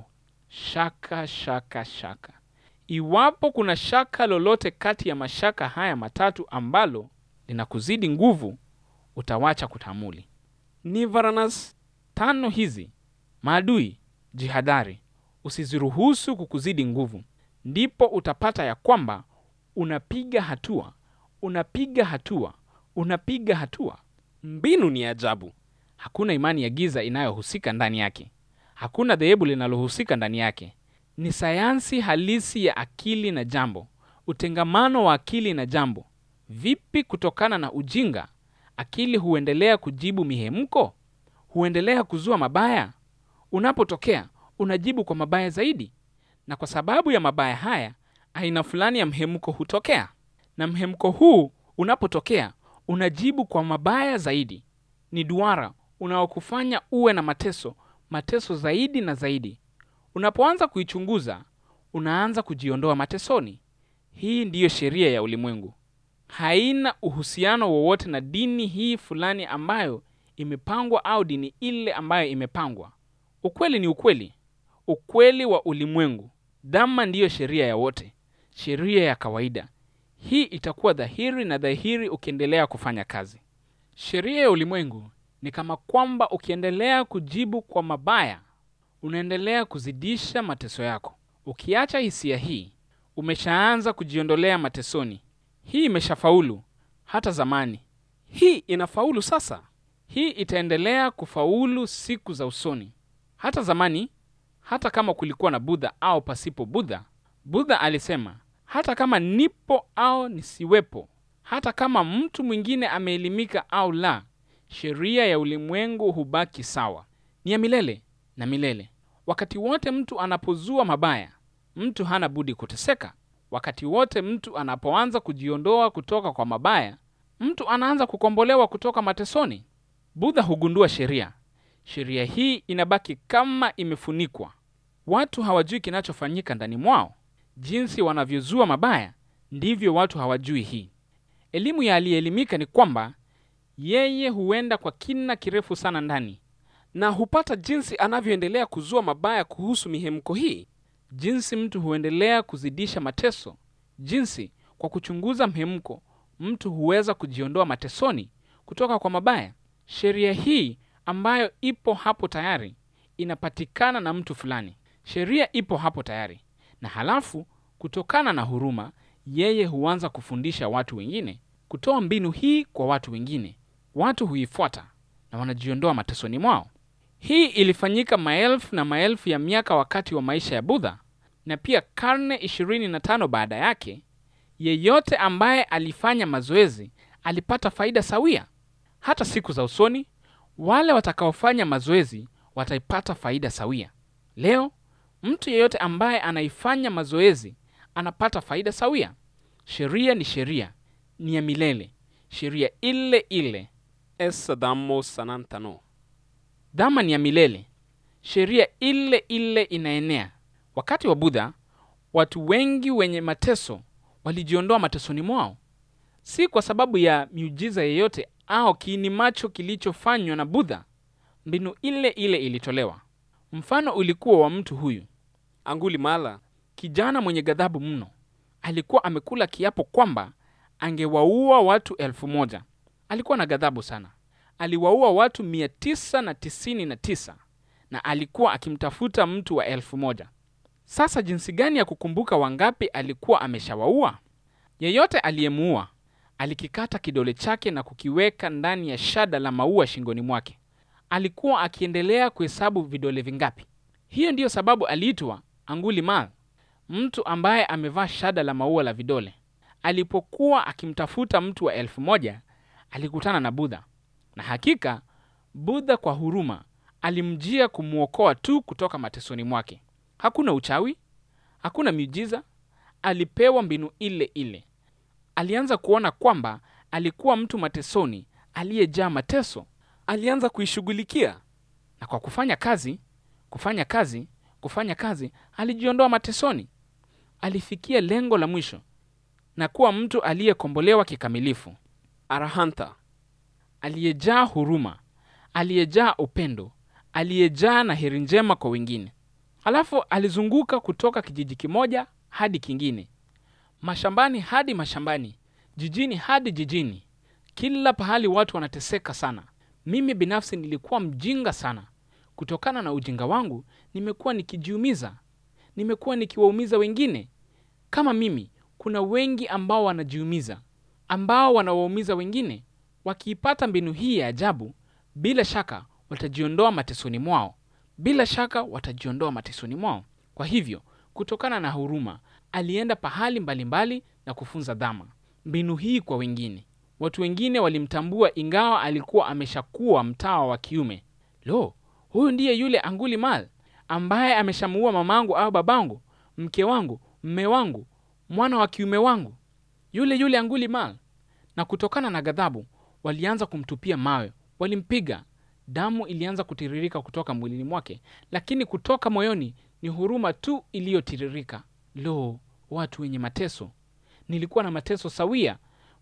shaka, shaka, shaka! Iwapo kuna shaka lolote kati ya mashaka haya matatu ambalo linakuzidi nguvu, utawacha kutamuli. Nivaranas Tano hizi maadui, jihadhari, usiziruhusu kukuzidi nguvu. Ndipo utapata ya kwamba unapiga hatua, unapiga hatua, unapiga hatua. mbinu ni ajabu. Hakuna imani ya giza inayohusika ndani yake, hakuna dhehebu linalohusika ndani yake. Ni sayansi halisi ya akili na jambo, utengamano wa akili na jambo. Vipi kutokana na ujinga akili huendelea kujibu mihemko, huendelea kuzua mabaya. Unapotokea unajibu kwa mabaya zaidi, na kwa sababu ya mabaya haya, aina fulani ya mhemko hutokea, na mhemko huu unapotokea unajibu kwa mabaya zaidi. Ni duara unaokufanya uwe na mateso, mateso zaidi na zaidi. Unapoanza kuichunguza, unaanza kujiondoa matesoni. Hii ndiyo sheria ya ulimwengu. haina uhusiano wowote na dini hii fulani ambayo imepangwa au dini ile ambayo imepangwa. Ukweli ni ukweli, ukweli wa ulimwengu. Dhamma ndiyo sheria ya wote, sheria ya kawaida. Hii itakuwa dhahiri na dhahiri ukiendelea kufanya kazi. Sheria ya ulimwengu ni kama kwamba ukiendelea kujibu kwa mabaya, unaendelea kuzidisha mateso yako. Ukiacha hisia hii, umeshaanza kujiondolea matesoni. Hii imeshafaulu hata zamani. Hii inafaulu sasa. Hii itaendelea kufaulu siku za usoni. Hata zamani, hata kama kulikuwa na Budha au pasipo Budha, Budha alisema hata kama nipo au nisiwepo, hata kama mtu mwingine ameelimika au la, sheria ya ulimwengu hubaki sawa, ni ya milele na milele. Wakati wote mtu anapozua mabaya, mtu hana budi kuteseka. Wakati wote mtu anapoanza kujiondoa kutoka kwa mabaya, mtu anaanza kukombolewa kutoka matesoni. Budha hugundua sheria. Sheria hii inabaki kama imefunikwa. Watu hawajui kinachofanyika ndani mwao. Jinsi wanavyozua mabaya, ndivyo watu hawajui hii. Elimu ya aliyeelimika ni kwamba yeye huenda kwa kina kirefu sana ndani na hupata jinsi anavyoendelea kuzua mabaya kuhusu mihemko hii, jinsi mtu huendelea kuzidisha mateso, jinsi kwa kuchunguza mhemko mtu huweza kujiondoa matesoni kutoka kwa mabaya. Sheria hii ambayo ipo hapo tayari inapatikana na mtu fulani. Sheria ipo hapo tayari, na halafu kutokana na huruma, yeye huanza kufundisha watu wengine, kutoa mbinu hii kwa watu wengine. Watu huifuata na wanajiondoa matesoni mwao. Hii ilifanyika maelfu na maelfu ya miaka wakati wa maisha ya Budha, na pia karne ishirini na tano baada yake. Yeyote ambaye alifanya mazoezi alipata faida sawia. Hata siku za usoni, wale watakaofanya mazoezi wataipata faida sawia. Leo mtu yeyote ambaye anaifanya mazoezi anapata faida sawia. Sheria ni sheria, ni ya milele, sheria ile ile. essa dhammo sanantano. Dhama ni ya milele, sheria ile ile inaenea. Wakati wa Budha, watu wengi wenye mateso walijiondoa matesoni mwao, si kwa sababu ya miujiza yeyote au kiini macho kilichofanywa na Budha. Mbinu ile ile ilitolewa. Mfano ulikuwa wa mtu huyu Angulimala kijana mwenye ghadhabu mno. Alikuwa amekula kiapo kwamba angewaua watu elfu moja. Alikuwa na ghadhabu sana, aliwaua watu mia tisa na tisini na tisa na alikuwa akimtafuta mtu wa elfu moja. Sasa jinsi gani ya kukumbuka wangapi alikuwa ameshawaua? Yeyote aliyemuua alikikata kidole chake na kukiweka ndani ya shada la maua shingoni mwake. Alikuwa akiendelea kuhesabu vidole vingapi. Hiyo ndiyo sababu aliitwa Angulimal, mtu ambaye amevaa shada la maua la vidole. Alipokuwa akimtafuta mtu wa elfu moja alikutana na Budha, na hakika Budha kwa huruma alimjia kumwokoa tu kutoka matesoni mwake. Hakuna uchawi, hakuna miujiza, alipewa mbinu ile ile. Alianza kuona kwamba alikuwa mtu matesoni aliyejaa mateso. alianza kuishughulikia. na kwa kufanya kazi kufanya kazi kufanya kazi alijiondoa matesoni. Alifikia lengo la mwisho na kuwa mtu aliyekombolewa kikamilifu, Arahanta aliyejaa huruma, aliyejaa upendo, aliyejaa na heri njema kwa wengine. Halafu alizunguka kutoka kijiji kimoja hadi kingine, mashambani hadi mashambani, jijini hadi jijini. Kila pahali watu wanateseka sana. Mimi binafsi nilikuwa mjinga sana. Kutokana na ujinga wangu, nimekuwa nikijiumiza, nimekuwa nikiwaumiza wengine. Kama mimi, kuna wengi ambao wanajiumiza, ambao wanawaumiza wengine. Wakiipata mbinu hii ya ajabu, bila shaka watajiondoa matesoni mwao, bila shaka watajiondoa matesoni mwao. Kwa hivyo, kutokana na huruma, alienda pahali mbalimbali na kufunza dhama, mbinu hii kwa wengine. Watu wengine walimtambua ingawa alikuwa ameshakuwa mtawa wa kiume. Lo, huyu ndiye yule Anguli Mal ambaye ameshamuua mamangu au babangu, mke wangu, mme wangu, mwana wa kiume wangu, yule yule Anguli Mal. Na kutokana na ghadhabu, walianza kumtupia mawe, walimpiga. Damu ilianza kutiririka kutoka mwilini mwake, lakini kutoka moyoni ni huruma tu iliyotiririka. Lo, watu wenye mateso! Nilikuwa na mateso sawia.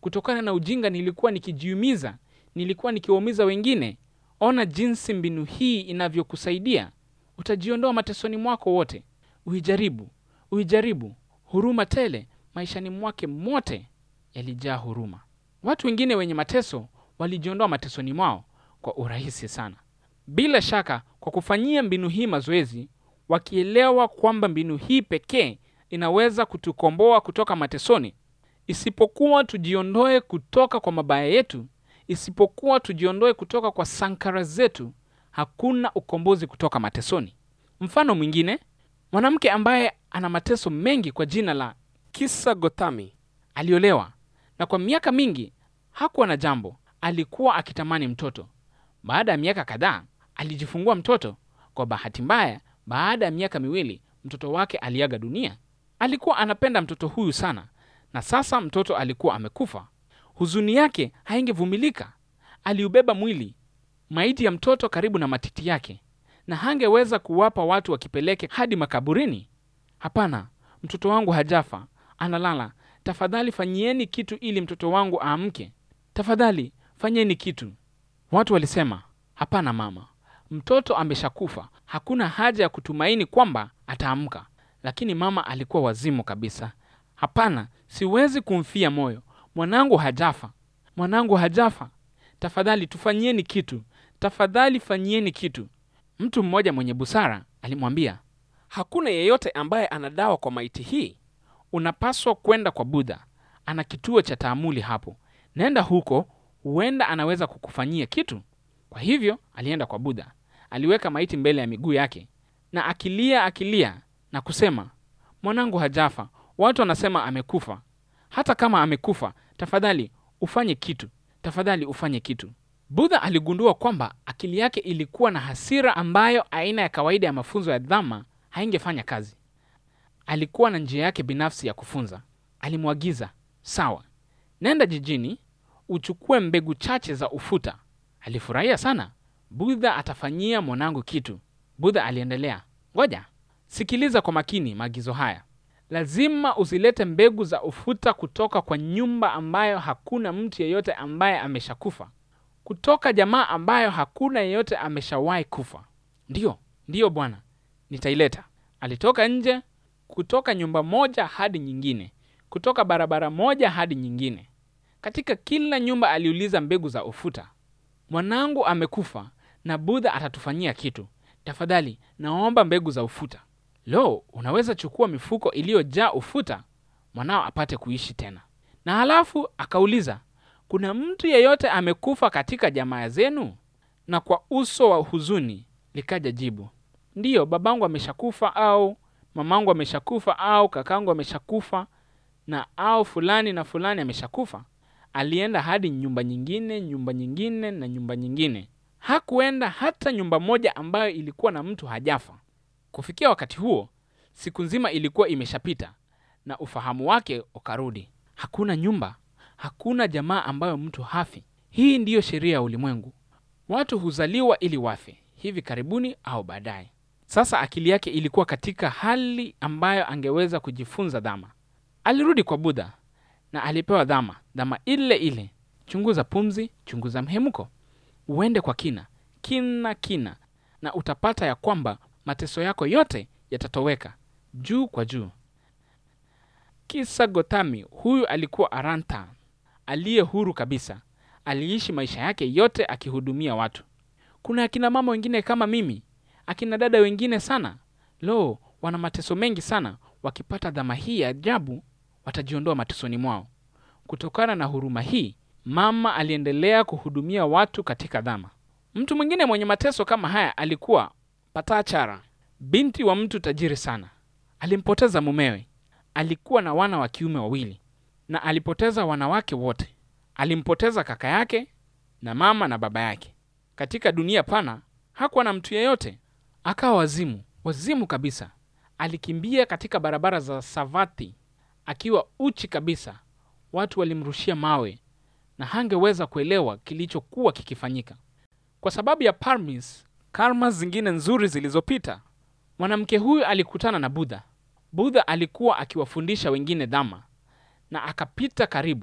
kutokana na ujinga nilikuwa nikijiumiza, nilikuwa nikiwaumiza wengine. Ona jinsi mbinu hii inavyokusaidia. Utajiondoa matesoni mwako wote. Uijaribu, uijaribu. Huruma tele maishani mwake mote yalijaa huruma. Watu wengine wenye mateso walijiondoa matesoni mwao kwa urahisi sana, bila shaka, kwa kufanyia mbinu hii mazoezi, wakielewa kwamba mbinu hii pekee inaweza kutukomboa kutoka matesoni. Isipokuwa tujiondoe kutoka kwa mabaya yetu, isipokuwa tujiondoe kutoka kwa sankara zetu, hakuna ukombozi kutoka matesoni. Mfano mwingine, mwanamke ambaye ana mateso mengi kwa jina la Kisa Gothami aliolewa na kwa miaka mingi hakuwa na jambo. Alikuwa akitamani mtoto. Baada ya miaka kadhaa alijifungua mtoto. Kwa bahati mbaya, baada ya miaka miwili mtoto wake aliaga dunia. Alikuwa anapenda mtoto huyu sana, na sasa mtoto alikuwa amekufa. Huzuni yake haingevumilika. Aliubeba mwili maiti ya mtoto karibu na matiti yake, na hangeweza kuwapa watu wakipeleke hadi makaburini. Hapana, mtoto wangu hajafa, analala. Tafadhali fanyieni kitu ili mtoto wangu aamke. Tafadhali fanyeni kitu. Watu walisema, hapana mama, mtoto ameshakufa, hakuna haja ya kutumaini kwamba ataamka. Lakini mama alikuwa wazimu kabisa. Hapana, siwezi kumfia moyo. Mwanangu hajafa, mwanangu hajafa. Tafadhali tufanyieni kitu, tafadhali fanyieni kitu. Mtu mmoja mwenye busara alimwambia, hakuna yeyote ambaye ana dawa kwa maiti hii. unapaswa kwenda kwa Budha, ana kituo cha taamuli hapo. Nenda huko, huenda anaweza kukufanyia kitu. Kwa hivyo alienda kwa Budha, aliweka maiti mbele ya miguu yake na akilia akilia na kusema, mwanangu hajafa, watu wanasema amekufa. Hata kama amekufa, tafadhali ufanye kitu, tafadhali ufanye kitu. Budha aligundua kwamba akili yake ilikuwa na hasira ambayo aina ya kawaida ya mafunzo ya Dhamma haingefanya kazi. Alikuwa na njia yake binafsi ya kufunza. Alimwagiza, sawa, nenda jijini uchukue mbegu chache za ufuta. Alifurahia sana. Budha atafanyia mwanangu kitu. Budha aliendelea, ngoja, sikiliza kwa makini maagizo haya. Lazima usilete mbegu za ufuta kutoka kwa nyumba ambayo hakuna mtu yeyote ambaye ameshakufa, kutoka jamaa ambayo hakuna yeyote ameshawahi kufa. Ndiyo, ndiyo bwana, nitaileta. Alitoka nje, kutoka nyumba moja hadi nyingine, kutoka barabara moja hadi nyingine. Katika kila nyumba aliuliza mbegu za ufuta. Mwanangu amekufa na Budha atatufanyia kitu. Tafadhali naomba mbegu za ufuta. Lo, unaweza chukua mifuko iliyojaa ufuta, mwanao apate kuishi tena. Na halafu akauliza, kuna mtu yeyote amekufa katika jamaa zenu? Na kwa uso wa huzuni likaja jibu, ndiyo, babangu ameshakufa, au mamangu ameshakufa, au kakangu ameshakufa, na au fulani na fulani ameshakufa. Alienda hadi nyumba nyingine, nyumba nyingine na nyumba nyingine. Hakuenda hata nyumba moja ambayo ilikuwa na mtu hajafa. Kufikia wakati huo, siku nzima ilikuwa imeshapita na ufahamu wake ukarudi. Hakuna nyumba, hakuna jamaa ambayo mtu hafi. Hii ndiyo sheria ya ulimwengu. Watu huzaliwa ili wafe, hivi karibuni au baadaye. Sasa akili yake ilikuwa katika hali ambayo angeweza kujifunza dhama. Alirudi kwa Budha na alipewa dhama, dhama ile ile: chunguza pumzi, chunguza mhemko, uende kwa kina kina kina, na utapata ya kwamba mateso yako yote yatatoweka juu kwa juu. Kisa Gotami huyu alikuwa Aranta aliye huru kabisa. Aliishi maisha yake yote akihudumia watu. Kuna akina mama wengine kama mimi, akina dada wengine sana, lo, wana mateso mengi sana. Wakipata dhama hii ya ajabu, watajiondoa matesoni mwao. Kutokana na huruma hii, mama aliendelea kuhudumia watu katika dhama. Mtu mwingine mwenye mateso kama haya alikuwa Patachara, binti wa mtu tajiri sana. Alimpoteza mumewe. Alikuwa na wana wa kiume wawili na alipoteza wanawake wote. Alimpoteza kaka yake na mama na baba yake. Katika dunia pana hakuwa na mtu yeyote. Akawa wazimu, wazimu kabisa. Alikimbia katika barabara za Savatthi akiwa uchi kabisa. Watu walimrushia mawe na hangeweza kuelewa kilichokuwa kikifanyika kwa sababu ya parmis karma zingine nzuri zilizopita. Mwanamke huyu alikutana na Budha. Budha alikuwa akiwafundisha wengine dhama, na akapita karibu,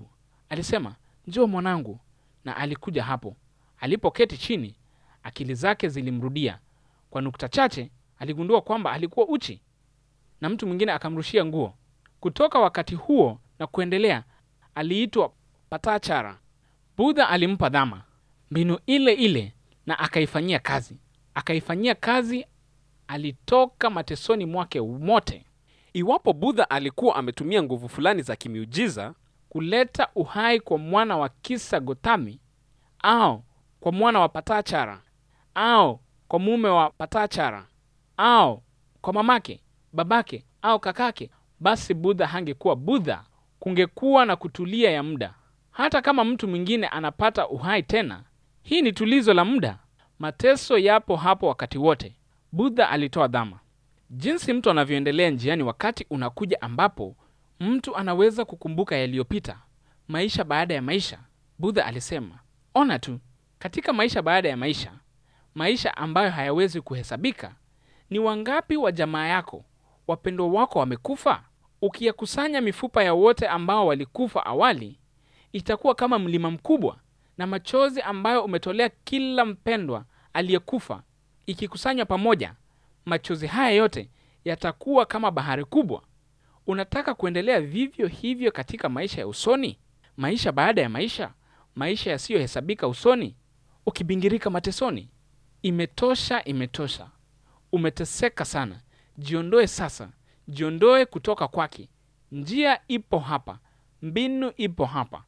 alisema njoo mwanangu na alikuja hapo alipoketi chini akili zake zilimrudia kwa nukta chache aligundua kwamba alikuwa uchi na mtu mwingine akamrushia nguo kutoka wakati huo na kuendelea aliitwa patachara budha alimpa dhama mbinu ile ile na akaifanyia kazi akaifanyia kazi alitoka matesoni mwake mote iwapo budha alikuwa ametumia nguvu fulani za kimiujiza kuleta uhai kwa mwana wa kisa gotami au kwa mwana wa patachara au kwa mume wa patachara au kwa mamake babake au kakake basi budha hangekuwa budha kungekuwa na kutulia ya muda hata kama mtu mwingine anapata uhai tena hii ni tulizo la muda mateso yapo hapo wakati wote budha alitoa dhama jinsi mtu anavyoendelea njiani wakati unakuja ambapo mtu anaweza kukumbuka yaliyopita maisha baada ya maisha budha alisema ona tu katika maisha baada ya maisha maisha ambayo hayawezi kuhesabika ni wangapi wa jamaa yako wapendwa wako wamekufa ukiyakusanya mifupa ya wote ambao walikufa awali itakuwa kama mlima mkubwa na machozi ambayo umetolea kila mpendwa aliyekufa ikikusanywa pamoja machozi haya yote yatakuwa kama bahari kubwa unataka kuendelea vivyo hivyo katika maisha ya usoni maisha baada ya maisha maisha yasiyohesabika usoni ukibingirika matesoni imetosha imetosha umeteseka sana jiondoe sasa jiondoe kutoka kwake njia ipo hapa mbinu ipo hapa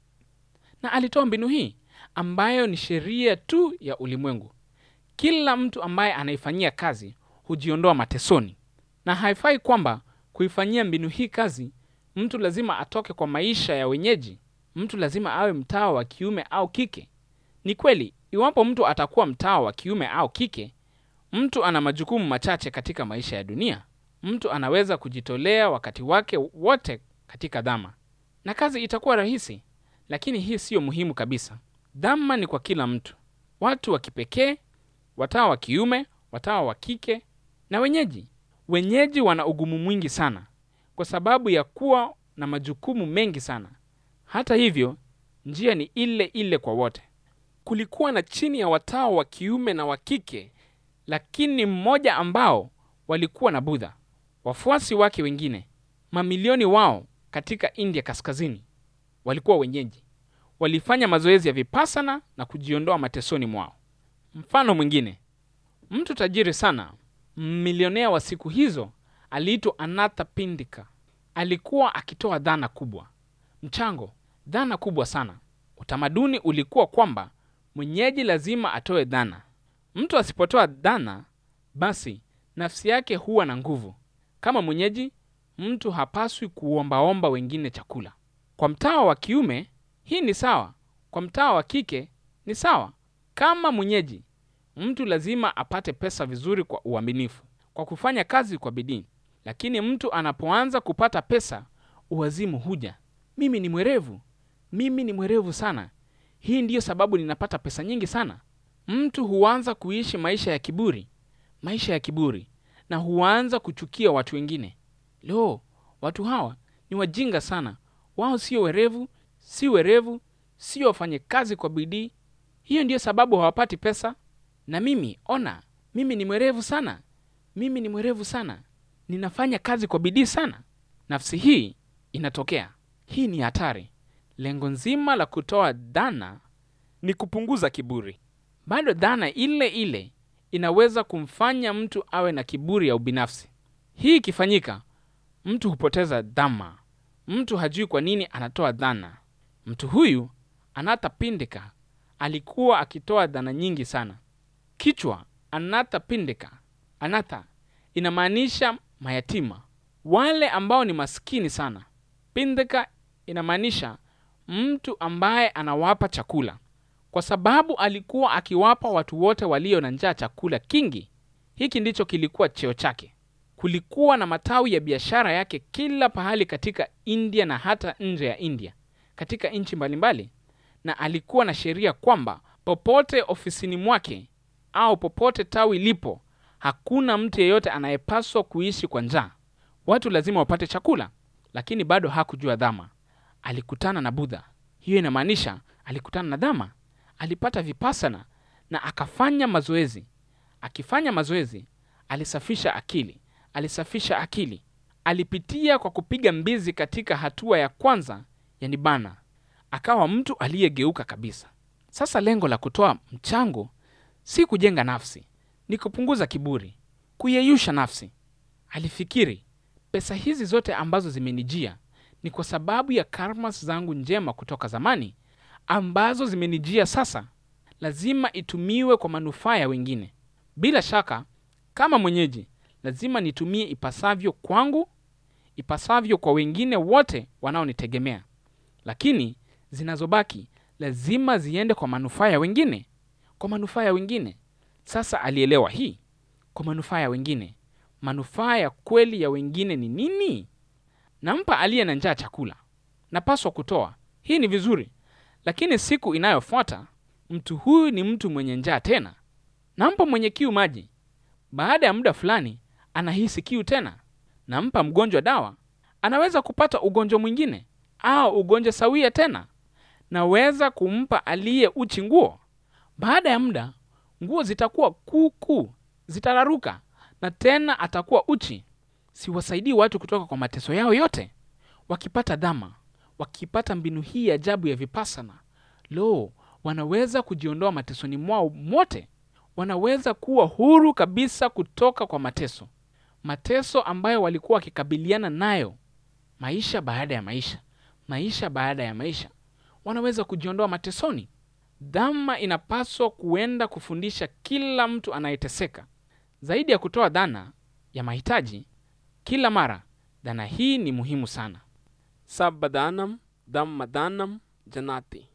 na alitoa mbinu hii ambayo ni sheria tu ya ulimwengu kila mtu ambaye anaifanyia kazi hujiondoa matesoni na haifai kwamba kuifanyia mbinu hii kazi mtu lazima atoke kwa maisha ya wenyeji mtu lazima awe mtawa wa kiume au kike ni kweli iwapo mtu atakuwa mtawa wa kiume au kike mtu ana majukumu machache katika maisha ya dunia mtu anaweza kujitolea wakati wake wote katika dhama na kazi itakuwa rahisi lakini hii siyo muhimu kabisa dhama ni kwa kila mtu watu wa kipekee watawa wa kiume watawa wa kike na wenyeji wenyeji wana ugumu mwingi sana kwa sababu ya kuwa na majukumu mengi sana hata hivyo njia ni ile ile kwa wote kulikuwa na chini ya watawa wa kiume na wa kike lakini mmoja ambao walikuwa na budha wafuasi wake wengine mamilioni wao katika india kaskazini walikuwa wenyeji walifanya mazoezi ya vipasana na kujiondoa matesoni mwao mfano mwingine mtu tajiri sana milionea wa siku hizo aliitwa anatha pindika alikuwa akitoa dhana kubwa mchango dhana kubwa sana utamaduni ulikuwa kwamba mwenyeji lazima atoe dhana mtu asipotoa dhana basi nafsi yake huwa na nguvu kama mwenyeji mtu hapaswi kuombaomba wengine chakula kwa mtawa wa kiume hii ni sawa kwa mtawa wa kike ni sawa kama mwenyeji mtu lazima apate pesa vizuri kwa uaminifu kwa kufanya kazi kwa bidii lakini mtu anapoanza kupata pesa uwazimu huja mimi ni mwerevu mimi ni mwerevu sana hii ndiyo sababu ninapata pesa nyingi sana mtu huanza kuishi maisha ya kiburi maisha ya kiburi na huanza kuchukia watu wengine lo watu hawa ni wajinga sana wao sio werevu si werevu sio wafanye kazi kwa bidii hiyo ndiyo sababu hawapati pesa na mimi ona mimi ni mwerevu sana mimi ni mwerevu sana ninafanya kazi kwa bidii sana nafsi hii inatokea hii ni hatari lengo nzima la kutoa dhana ni kupunguza kiburi bado dhana ile ile inaweza kumfanya mtu awe na kiburi ya ubinafsi hii ikifanyika mtu hupoteza dhama mtu hajui kwa nini anatoa dhana mtu huyu anatapindika alikuwa akitoa dhana nyingi sana kichwa anatapindika anatha inamaanisha mayatima wale ambao ni maskini sana pindika inamaanisha mtu ambaye anawapa chakula kwa sababu alikuwa akiwapa watu wote walio na njaa chakula kingi hiki ndicho kilikuwa cheo chake kulikuwa na matawi ya biashara yake kila pahali katika india na hata nje ya india katika nchi mbalimbali na alikuwa na sheria kwamba popote ofisini mwake au popote tawi lipo hakuna mtu yeyote anayepaswa kuishi kwa njaa watu lazima wapate chakula lakini bado hakujua dhama alikutana na budha hiyo inamaanisha alikutana na dhama alipata vipasana na akafanya mazoezi akifanya mazoezi alisafisha akili alisafisha akili alipitia kwa kupiga mbizi katika hatua ya kwanza ya nibana akawa mtu aliyegeuka kabisa sasa lengo la kutoa mchango si kujenga nafsi ni kupunguza kiburi kuyeyusha nafsi alifikiri pesa hizi zote ambazo zimenijia ni kwa sababu ya karmas zangu njema kutoka zamani ambazo zimenijia sasa lazima itumiwe kwa manufaa ya wengine bila shaka kama mwenyeji lazima nitumie ipasavyo kwangu ipasavyo kwa wengine wote wanaonitegemea lakini zinazobaki lazima ziende kwa manufaa ya wengine kwa manufaa ya wengine sasa alielewa hii kwa manufaa ya wengine manufaa ya kweli ya wengine ni nini nampa aliye na njaa chakula napaswa kutoa hii ni vizuri lakini siku inayofuata mtu huyu ni mtu mwenye njaa tena nampa mwenye kiu maji baada ya muda fulani anahisi kiu tena nampa mgonjwa dawa anaweza kupata ugonjwa mwingine au ugonjwa sawia tena naweza kumpa aliye uchi nguo baada ya muda nguo zitakuwa kuukuu zitararuka na tena atakuwa uchi siwasaidii watu kutoka kwa mateso yao yote wakipata dhama wakipata mbinu hii ajabu ya vipasana lo wanaweza kujiondoa matesoni mwao mote wanaweza kuwa huru kabisa kutoka kwa mateso mateso ambayo walikuwa wakikabiliana nayo maisha baada ya maisha maisha baada ya maisha wanaweza kujiondoa matesoni dhama inapaswa kuenda kufundisha kila mtu anayeteseka zaidi ya kutoa dhana ya mahitaji kila mara dhana hii ni muhimu sana Sabbadanam Dhammadanam Janati.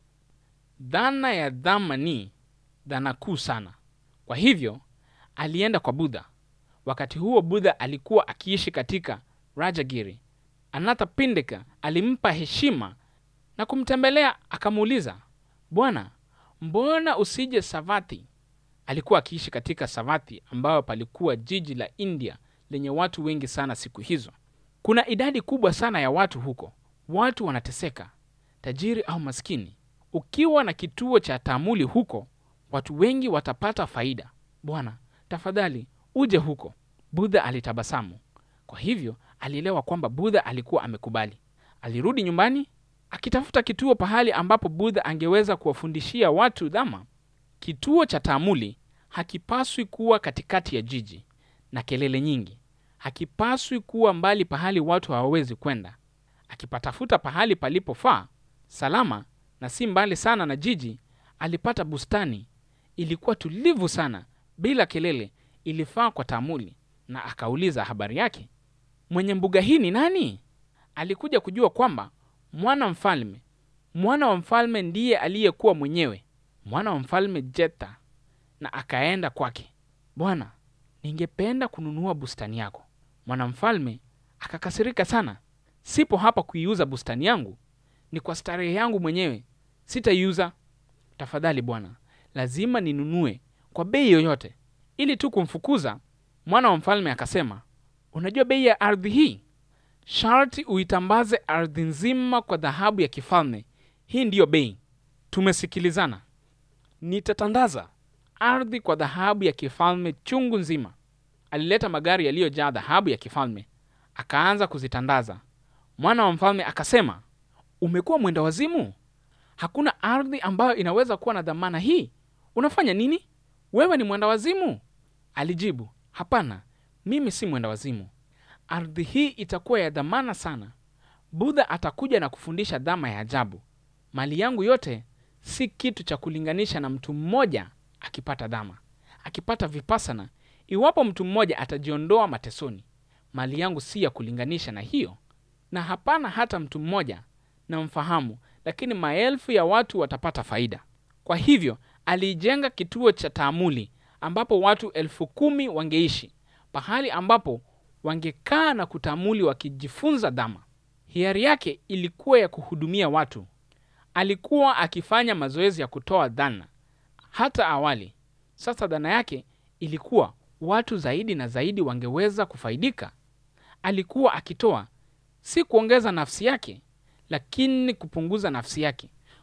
dhana ya dhama ni dhana kuu sana kwa hivyo alienda kwa budha wakati huo budha alikuwa akiishi katika rajagiri anatha pindika alimpa heshima na kumtembelea akamuuliza bwana mbona usije savati alikuwa akiishi katika savati ambayo palikuwa jiji la india lenye watu wengi sana siku hizo kuna idadi kubwa sana ya watu huko watu wanateseka tajiri au maskini ukiwa na kituo cha taamuli huko watu wengi watapata faida bwana tafadhali uje huko budha alitabasamu kwa hivyo alielewa kwamba budha alikuwa amekubali alirudi nyumbani akitafuta kituo pahali ambapo budha angeweza kuwafundishia watu dhama kituo cha taamuli hakipaswi kuwa katikati ya jiji na kelele nyingi hakipaswi kuwa mbali pahali watu hawawezi kwenda akipatafuta pahali palipofaa salama na si mbali sana na jiji alipata bustani ilikuwa tulivu sana bila kelele ilifaa kwa taamuli na akauliza habari yake mwenye mbuga hii ni nani alikuja kujua kwamba mwana mfalme mwana wa mfalme ndiye aliyekuwa mwenyewe mwana wa mfalme jeta na akaenda kwake bwana ningependa kununua bustani yako mwanamfalme akakasirika sana sipo hapa kuiuza bustani yangu ni kwa starehe yangu mwenyewe sitaiuza tafadhali bwana lazima ninunue kwa bei yoyote ili tu kumfukuza mwana wa mfalme akasema unajua bei ya ardhi hii sharti uitambaze ardhi nzima kwa dhahabu ya kifalme hii ndiyo bei tumesikilizana Nitatandaza. ardhi kwa dhahabu ya kifalme chungu nzima alileta magari yaliyojaa dhahabu ya kifalme akaanza kuzitandaza mwana wa mfalme akasema umekuwa mwenda wazimu hakuna ardhi ambayo inaweza kuwa na dhamana hii unafanya nini wewe ni mwenda wazimu alijibu hapana mimi si mwenda wazimu ardhi hii itakuwa ya dhamana sana budha atakuja na kufundisha dhama ya ajabu mali yangu yote si kitu cha kulinganisha na mtu mmoja akipata dhama akipata vipasana iwapo mtu mmoja atajiondoa matesoni mali yangu si ya kulinganisha na hiyo na hapana hata mtu mmoja na mfahamu lakini maelfu ya watu watapata faida kwa hivyo aliijenga kituo cha taamuli ambapo watu elfu kumi wangeishi pahali ambapo wangekaa na kutamuli wakijifunza dhama hiari yake ilikuwa ya kuhudumia watu alikuwa akifanya mazoezi ya kutoa dhana hata awali sasa dhana yake ilikuwa watu zaidi na zaidi wangeweza kufaidika alikuwa akitoa si kuongeza nafsi yake lakini kupunguza nafsi yake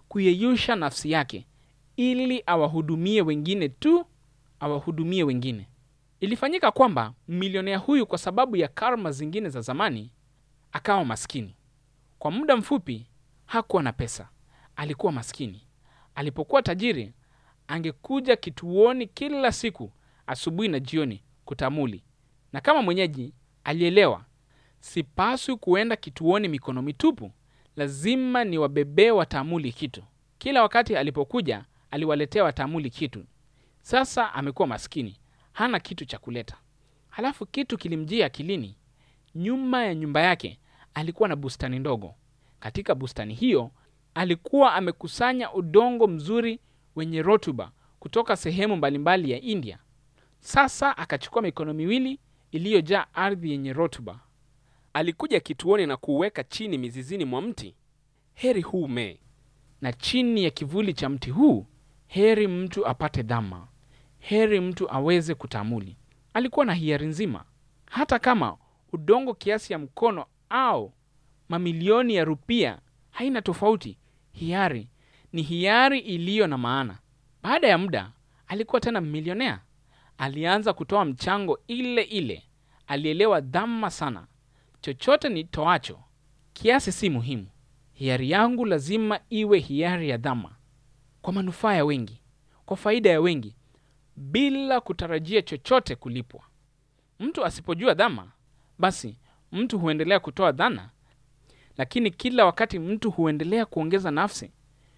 kuyeyusha nafsi yake ili awahudumie wengine tu, awahudumie wengine. Ilifanyika kwamba milionea huyu, kwa sababu ya karma zingine za zamani, akawa maskini. Kwa muda mfupi hakuwa na pesa, alikuwa maskini. Alipokuwa tajiri, angekuja kituoni kila siku asubuhi na jioni kutamuli, na kama mwenyeji alielewa, sipaswi kuenda kituoni mikono mitupu, lazima niwabebee watamuli kitu. Kila wakati alipokuja, aliwaletea watamuli kitu. Sasa amekuwa maskini, hana kitu cha kuleta. Halafu kitu kilimjia akilini. Nyuma ya nyumba yake alikuwa na bustani ndogo. Katika bustani hiyo alikuwa amekusanya udongo mzuri wenye rutuba kutoka sehemu mbalimbali ya India. Sasa akachukua mikono miwili iliyojaa ardhi yenye rutuba. Alikuja kituoni na kuuweka chini mizizini mwa mti. Heri huu mee. na chini ya kivuli cha mti huu heri mtu apate dhama, heri mtu aweze kutamuli. Alikuwa na hiari nzima, hata kama udongo kiasi ya mkono au mamilioni ya rupia haina tofauti. Hiari ni hiari iliyo na maana. Baada ya muda alikuwa tena milionea. Alianza kutoa mchango ile ile. Alielewa dhama sana. Chochote nitoacho kiasi si muhimu. Hiari yangu lazima iwe hiari ya dhama, kwa manufaa ya wengi, kwa faida ya wengi, bila kutarajia chochote kulipwa. Mtu asipojua dhama, basi mtu huendelea kutoa dhana, lakini kila wakati mtu huendelea kuongeza nafsi.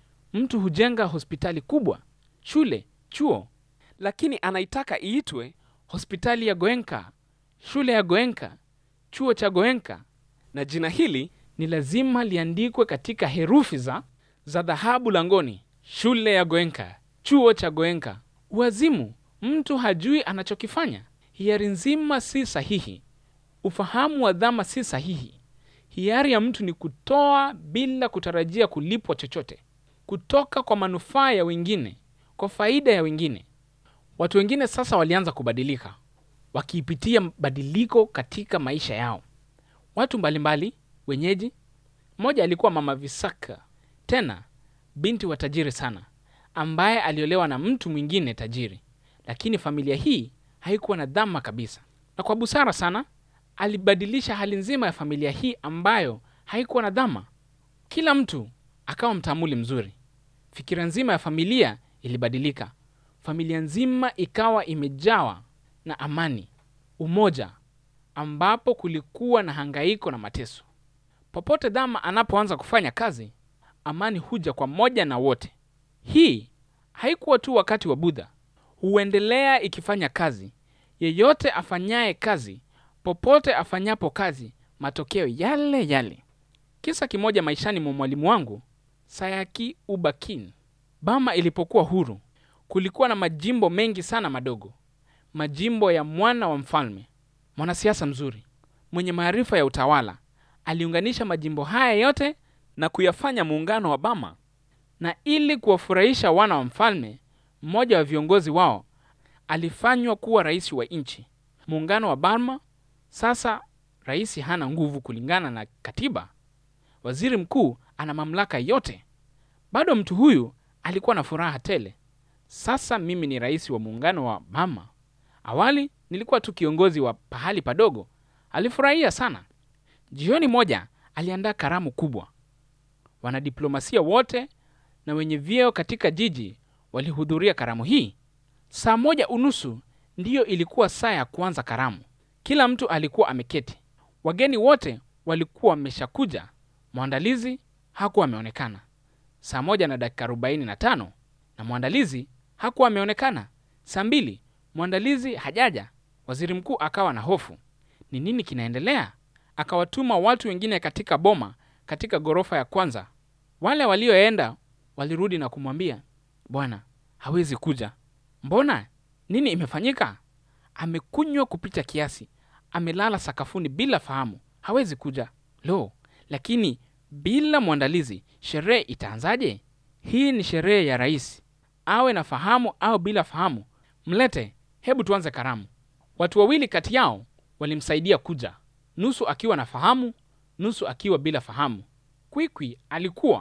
Mtu hujenga hospitali kubwa, shule, chuo, Lakini anaitaka iitwe, hospitali ya Goenka, shule ya Goenka, chuo cha Goenka, na jina hili ni lazima liandikwe katika herufi za za dhahabu langoni. Shule ya Goenka, chuo cha Goenka. Uazimu, mtu hajui anachokifanya. Hiari nzima si sahihi, ufahamu wa dhama si sahihi. Hiari ya mtu ni kutoa bila kutarajia kulipwa chochote, kutoka kwa manufaa ya wengine, kwa faida ya wengine. Watu wengine sasa walianza kubadilika, wakiipitia badiliko katika maisha yao. Watu mbalimbali wenyeji. Mmoja alikuwa mama Visaka, tena binti wa tajiri sana, ambaye aliolewa na mtu mwingine tajiri, lakini familia hii haikuwa na dhama kabisa, na kwa busara sana alibadilisha hali nzima ya familia hii ambayo haikuwa na dhama. Kila mtu akawa mtamuli mzuri. Fikira nzima ya familia ilibadilika. Familia nzima ikawa imejawa na amani, umoja, ambapo kulikuwa na hangaiko na mateso. Popote dhama anapoanza kufanya kazi, amani huja kwa moja na wote. Hii haikuwa tu wakati wa Budha, huendelea ikifanya kazi. Yeyote afanyaye kazi, popote afanyapo kazi, matokeo yale yale. Kisa kimoja maishani mwa mwalimu wangu Sayaki Ubakin. Bama ilipokuwa huru, kulikuwa na majimbo mengi sana madogo, majimbo ya mwana wa mfalme, mwanasiasa mzuri mwenye maarifa ya utawala. Aliunganisha majimbo haya yote na kuyafanya muungano wa Bama. na ili kuwafurahisha wana wa mfalme, mmoja wa viongozi wao alifanywa kuwa rais wa nchi. Muungano wa Burma sasa, rais hana nguvu kulingana na katiba. Waziri mkuu ana mamlaka yote. Bado mtu huyu alikuwa na furaha tele. Sasa mimi ni rais wa muungano wa Burma. Awali nilikuwa tu kiongozi wa pahali padogo. Alifurahia sana. Jioni moja aliandaa karamu kubwa. Wanadiplomasia wote na wenye vyeo katika jiji walihudhuria karamu hii. Saa moja unusu ndiyo ilikuwa saa ya kuanza karamu. Kila mtu alikuwa ameketi, wageni wote walikuwa wameshakuja. Mwandalizi hakuwa ameonekana. Saa moja na dakika arobaini na tano na mwandalizi hakuwa ameonekana. Saa mbili mwandalizi hajaja. Waziri mkuu akawa na hofu, ni nini kinaendelea? Akawatuma watu wengine katika boma katika ghorofa ya kwanza. Wale walioenda walirudi na kumwambia, bwana hawezi kuja. Mbona? Nini imefanyika? Amekunywa kupita kiasi, amelala sakafuni bila fahamu, hawezi kuja. Lo, lakini bila mwandalizi sherehe itaanzaje? Hii ni sherehe ya rais, awe na fahamu au bila fahamu. Mlete, hebu tuanze karamu. Watu wawili kati yao walimsaidia kuja, nusu akiwa na fahamu, nusu akiwa bila fahamu. Kwikwi alikuwa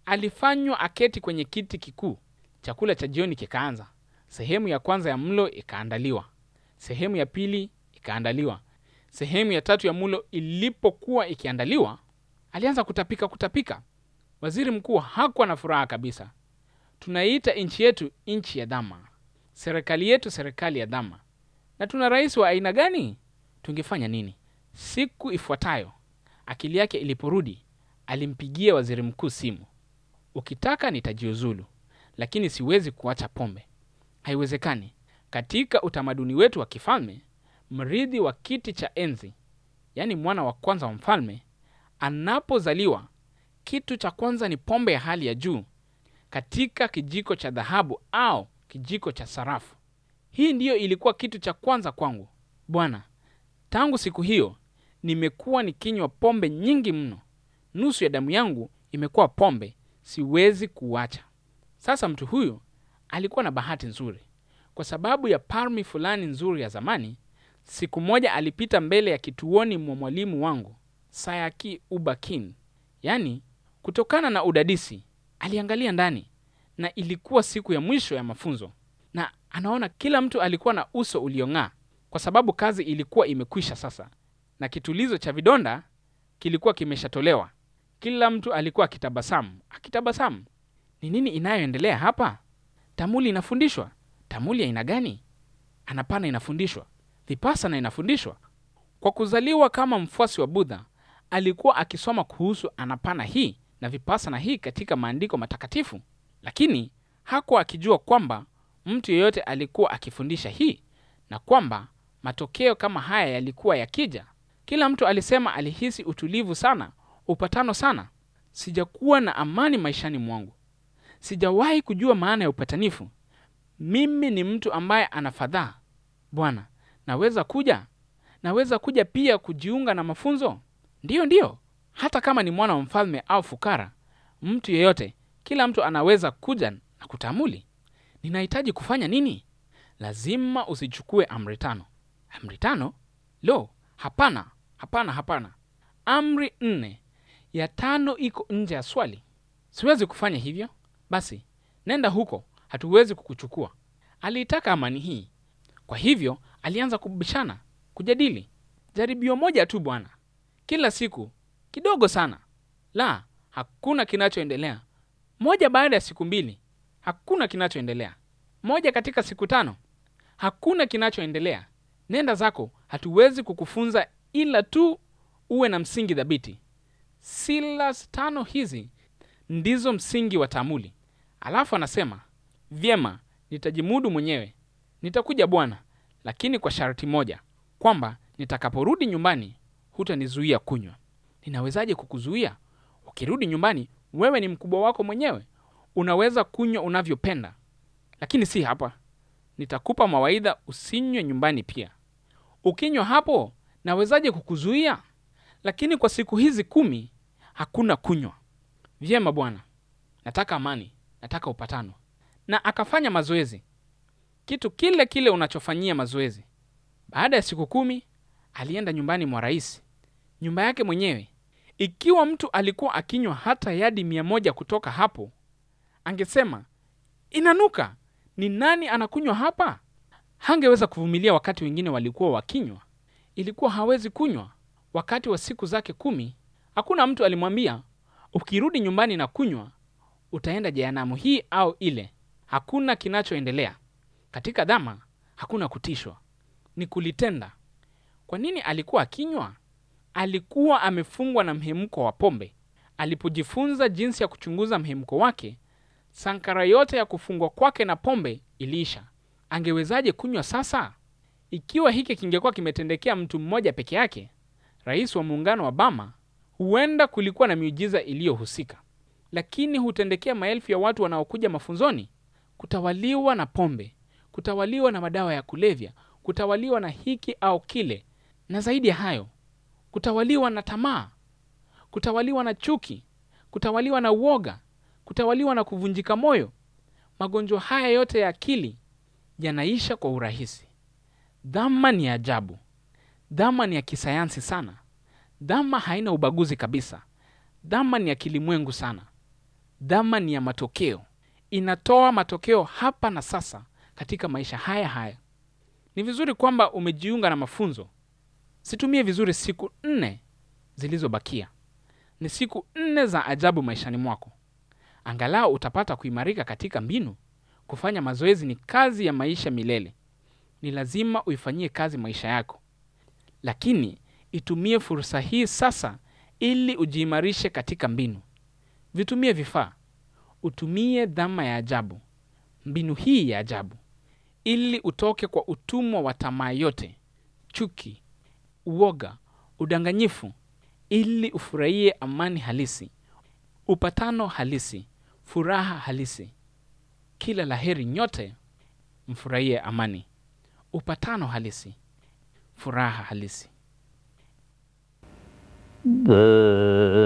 alifanywa aketi kwenye kiti kikuu. Chakula cha jioni kikaanza. Sehemu ya kwanza ya mlo ikaandaliwa, sehemu ya pili ikaandaliwa. Sehemu ya tatu ya mlo ilipokuwa ikiandaliwa, alianza kutapika kutapika. Waziri mkuu hakuwa na furaha kabisa. Tunaiita nchi yetu nchi ya dhama, serikali yetu serikali ya dhama, na tuna rais wa aina gani? Tungefanya nini? Siku ifuatayo akili yake iliporudi, alimpigia waziri mkuu simu. Ukitaka nitajiuzulu, lakini siwezi kuacha pombe. Haiwezekani. Katika utamaduni wetu wa kifalme, mrithi wa kiti cha enzi, yaani mwana wa kwanza wa mfalme, anapozaliwa, kitu cha kwanza ni pombe ya hali ya juu katika kijiko cha dhahabu au kijiko cha sarafu. Hii ndiyo ilikuwa kitu cha kwanza kwangu bwana. Tangu siku hiyo nimekuwa nikinywa pombe nyingi mno. Nusu ya damu yangu imekuwa pombe, siwezi kuacha. Sasa mtu huyu alikuwa na bahati nzuri, kwa sababu ya parmi fulani nzuri ya zamani. Siku moja alipita mbele ya kituoni mwa mwalimu wangu Sayaki Ubakin, yaani kutokana na udadisi aliangalia ndani, na ilikuwa siku ya mwisho ya mafunzo, na anaona kila mtu alikuwa na uso uliong'aa kwa sababu kazi ilikuwa imekwisha sasa, na kitulizo cha vidonda kilikuwa kimeshatolewa. Kila mtu alikuwa akitabasamu akitabasamu. Ni nini inayoendelea hapa? Tamuli inafundishwa. Tamuli aina gani? Anapana inafundishwa, Vipassana inafundishwa. Kwa kuzaliwa kama mfuasi wa Budha, alikuwa akisoma kuhusu Anapana hii na Vipassana hii katika maandiko matakatifu, lakini hakuwa akijua kwamba mtu yeyote alikuwa akifundisha hii na kwamba matokeo kama haya yalikuwa yakija. Kila mtu alisema alihisi utulivu sana, upatano sana. Sijakuwa na amani maishani mwangu. Sijawahi kujua maana ya upatanifu. Mimi ni mtu ambaye ana fadhaa. Bwana, naweza kuja? Naweza kuja pia kujiunga na mafunzo? Ndiyo, ndiyo. Hata kama ni mwana wa mfalme au fukara, mtu yeyote, kila mtu anaweza kuja na kutamuli. Ninahitaji kufanya nini? Lazima usichukue amri tano. Amri tano? Lo, hapana, hapana, hapana. Amri nne, ya tano iko nje ya swali. Siwezi kufanya hivyo. Basi nenda huko, hatuwezi kukuchukua. Aliitaka amani hii, kwa hivyo alianza kubishana, kujadili. Jaribio moja tu bwana, kila siku kidogo sana. La, hakuna kinachoendelea. Moja baada ya siku mbili, hakuna kinachoendelea. Moja katika siku tano, hakuna kinachoendelea. Nenda zako, hatuwezi kukufunza ila tu uwe na msingi thabiti. Silas tano hizi ndizo msingi wa tamuli. Alafu anasema vyema, nitajimudu mwenyewe, nitakuja Bwana, lakini kwa sharti moja, kwamba nitakaporudi nyumbani hutanizuia kunywa. Ninawezaje kukuzuia? Ukirudi nyumbani, wewe ni mkubwa wako mwenyewe, unaweza kunywa unavyopenda, lakini si hapa. Nitakupa mawaidha usinywe nyumbani pia. Ukinywa hapo, nawezaje kukuzuia? Lakini kwa siku hizi kumi hakuna kunywa. Vyema bwana, nataka amani, nataka upatano. Na akafanya mazoezi, kitu kile kile unachofanyia mazoezi. Baada ya siku kumi alienda nyumbani mwa rais, nyumba yake mwenyewe. Ikiwa mtu alikuwa akinywa hata yadi mia moja kutoka hapo, angesema inanuka, ni nani anakunywa hapa? Hangeweza kuvumilia wakati wengine walikuwa wakinywa, ilikuwa hawezi kunywa. Wakati wa siku zake kumi, hakuna mtu alimwambia ukirudi nyumbani na kunywa utaenda jehanamu hii au ile. Hakuna kinachoendelea katika dhama, hakuna kutishwa, ni kulitenda. Kwa nini alikuwa akinywa? Alikuwa amefungwa na mhemko wa pombe. Alipojifunza jinsi ya kuchunguza mhemko wake, sankara yote ya kufungwa kwake na pombe iliisha. Angewezaje kunywa sasa? Ikiwa hiki kingekuwa kimetendekea mtu mmoja peke yake, rais wa muungano wa Bama, huenda kulikuwa na miujiza iliyohusika, lakini hutendekea maelfu ya watu wanaokuja mafunzoni, kutawaliwa na pombe, kutawaliwa na madawa ya kulevya, kutawaliwa na hiki au kile, na zaidi ya hayo, kutawaliwa na tamaa, kutawaliwa na chuki, kutawaliwa na uoga, kutawaliwa na kuvunjika moyo. Magonjwa haya yote ya akili yanaisha kwa urahisi. Dhama ni ajabu. Dhama ni ya kisayansi sana. Dhama haina ubaguzi kabisa. Dhama ni ya kilimwengu sana. Dhama ni ya matokeo, inatoa matokeo hapa na sasa katika maisha haya haya. Ni vizuri kwamba umejiunga na mafunzo. Situmie vizuri siku nne zilizobakia. Ni siku nne za ajabu maishani mwako. Angalau utapata kuimarika katika mbinu. Kufanya mazoezi ni kazi ya maisha milele. Ni lazima uifanyie kazi maisha yako, lakini itumie fursa hii sasa ili ujiimarishe katika mbinu. Vitumie vifaa, utumie dhama ya ajabu, mbinu hii ya ajabu, ili utoke kwa utumwa wa tamaa yote, chuki, uoga, udanganyifu, ili ufurahie amani halisi, upatano halisi, furaha halisi. Kila laheri nyote mfurahie amani, upatano halisi, furaha halisi. The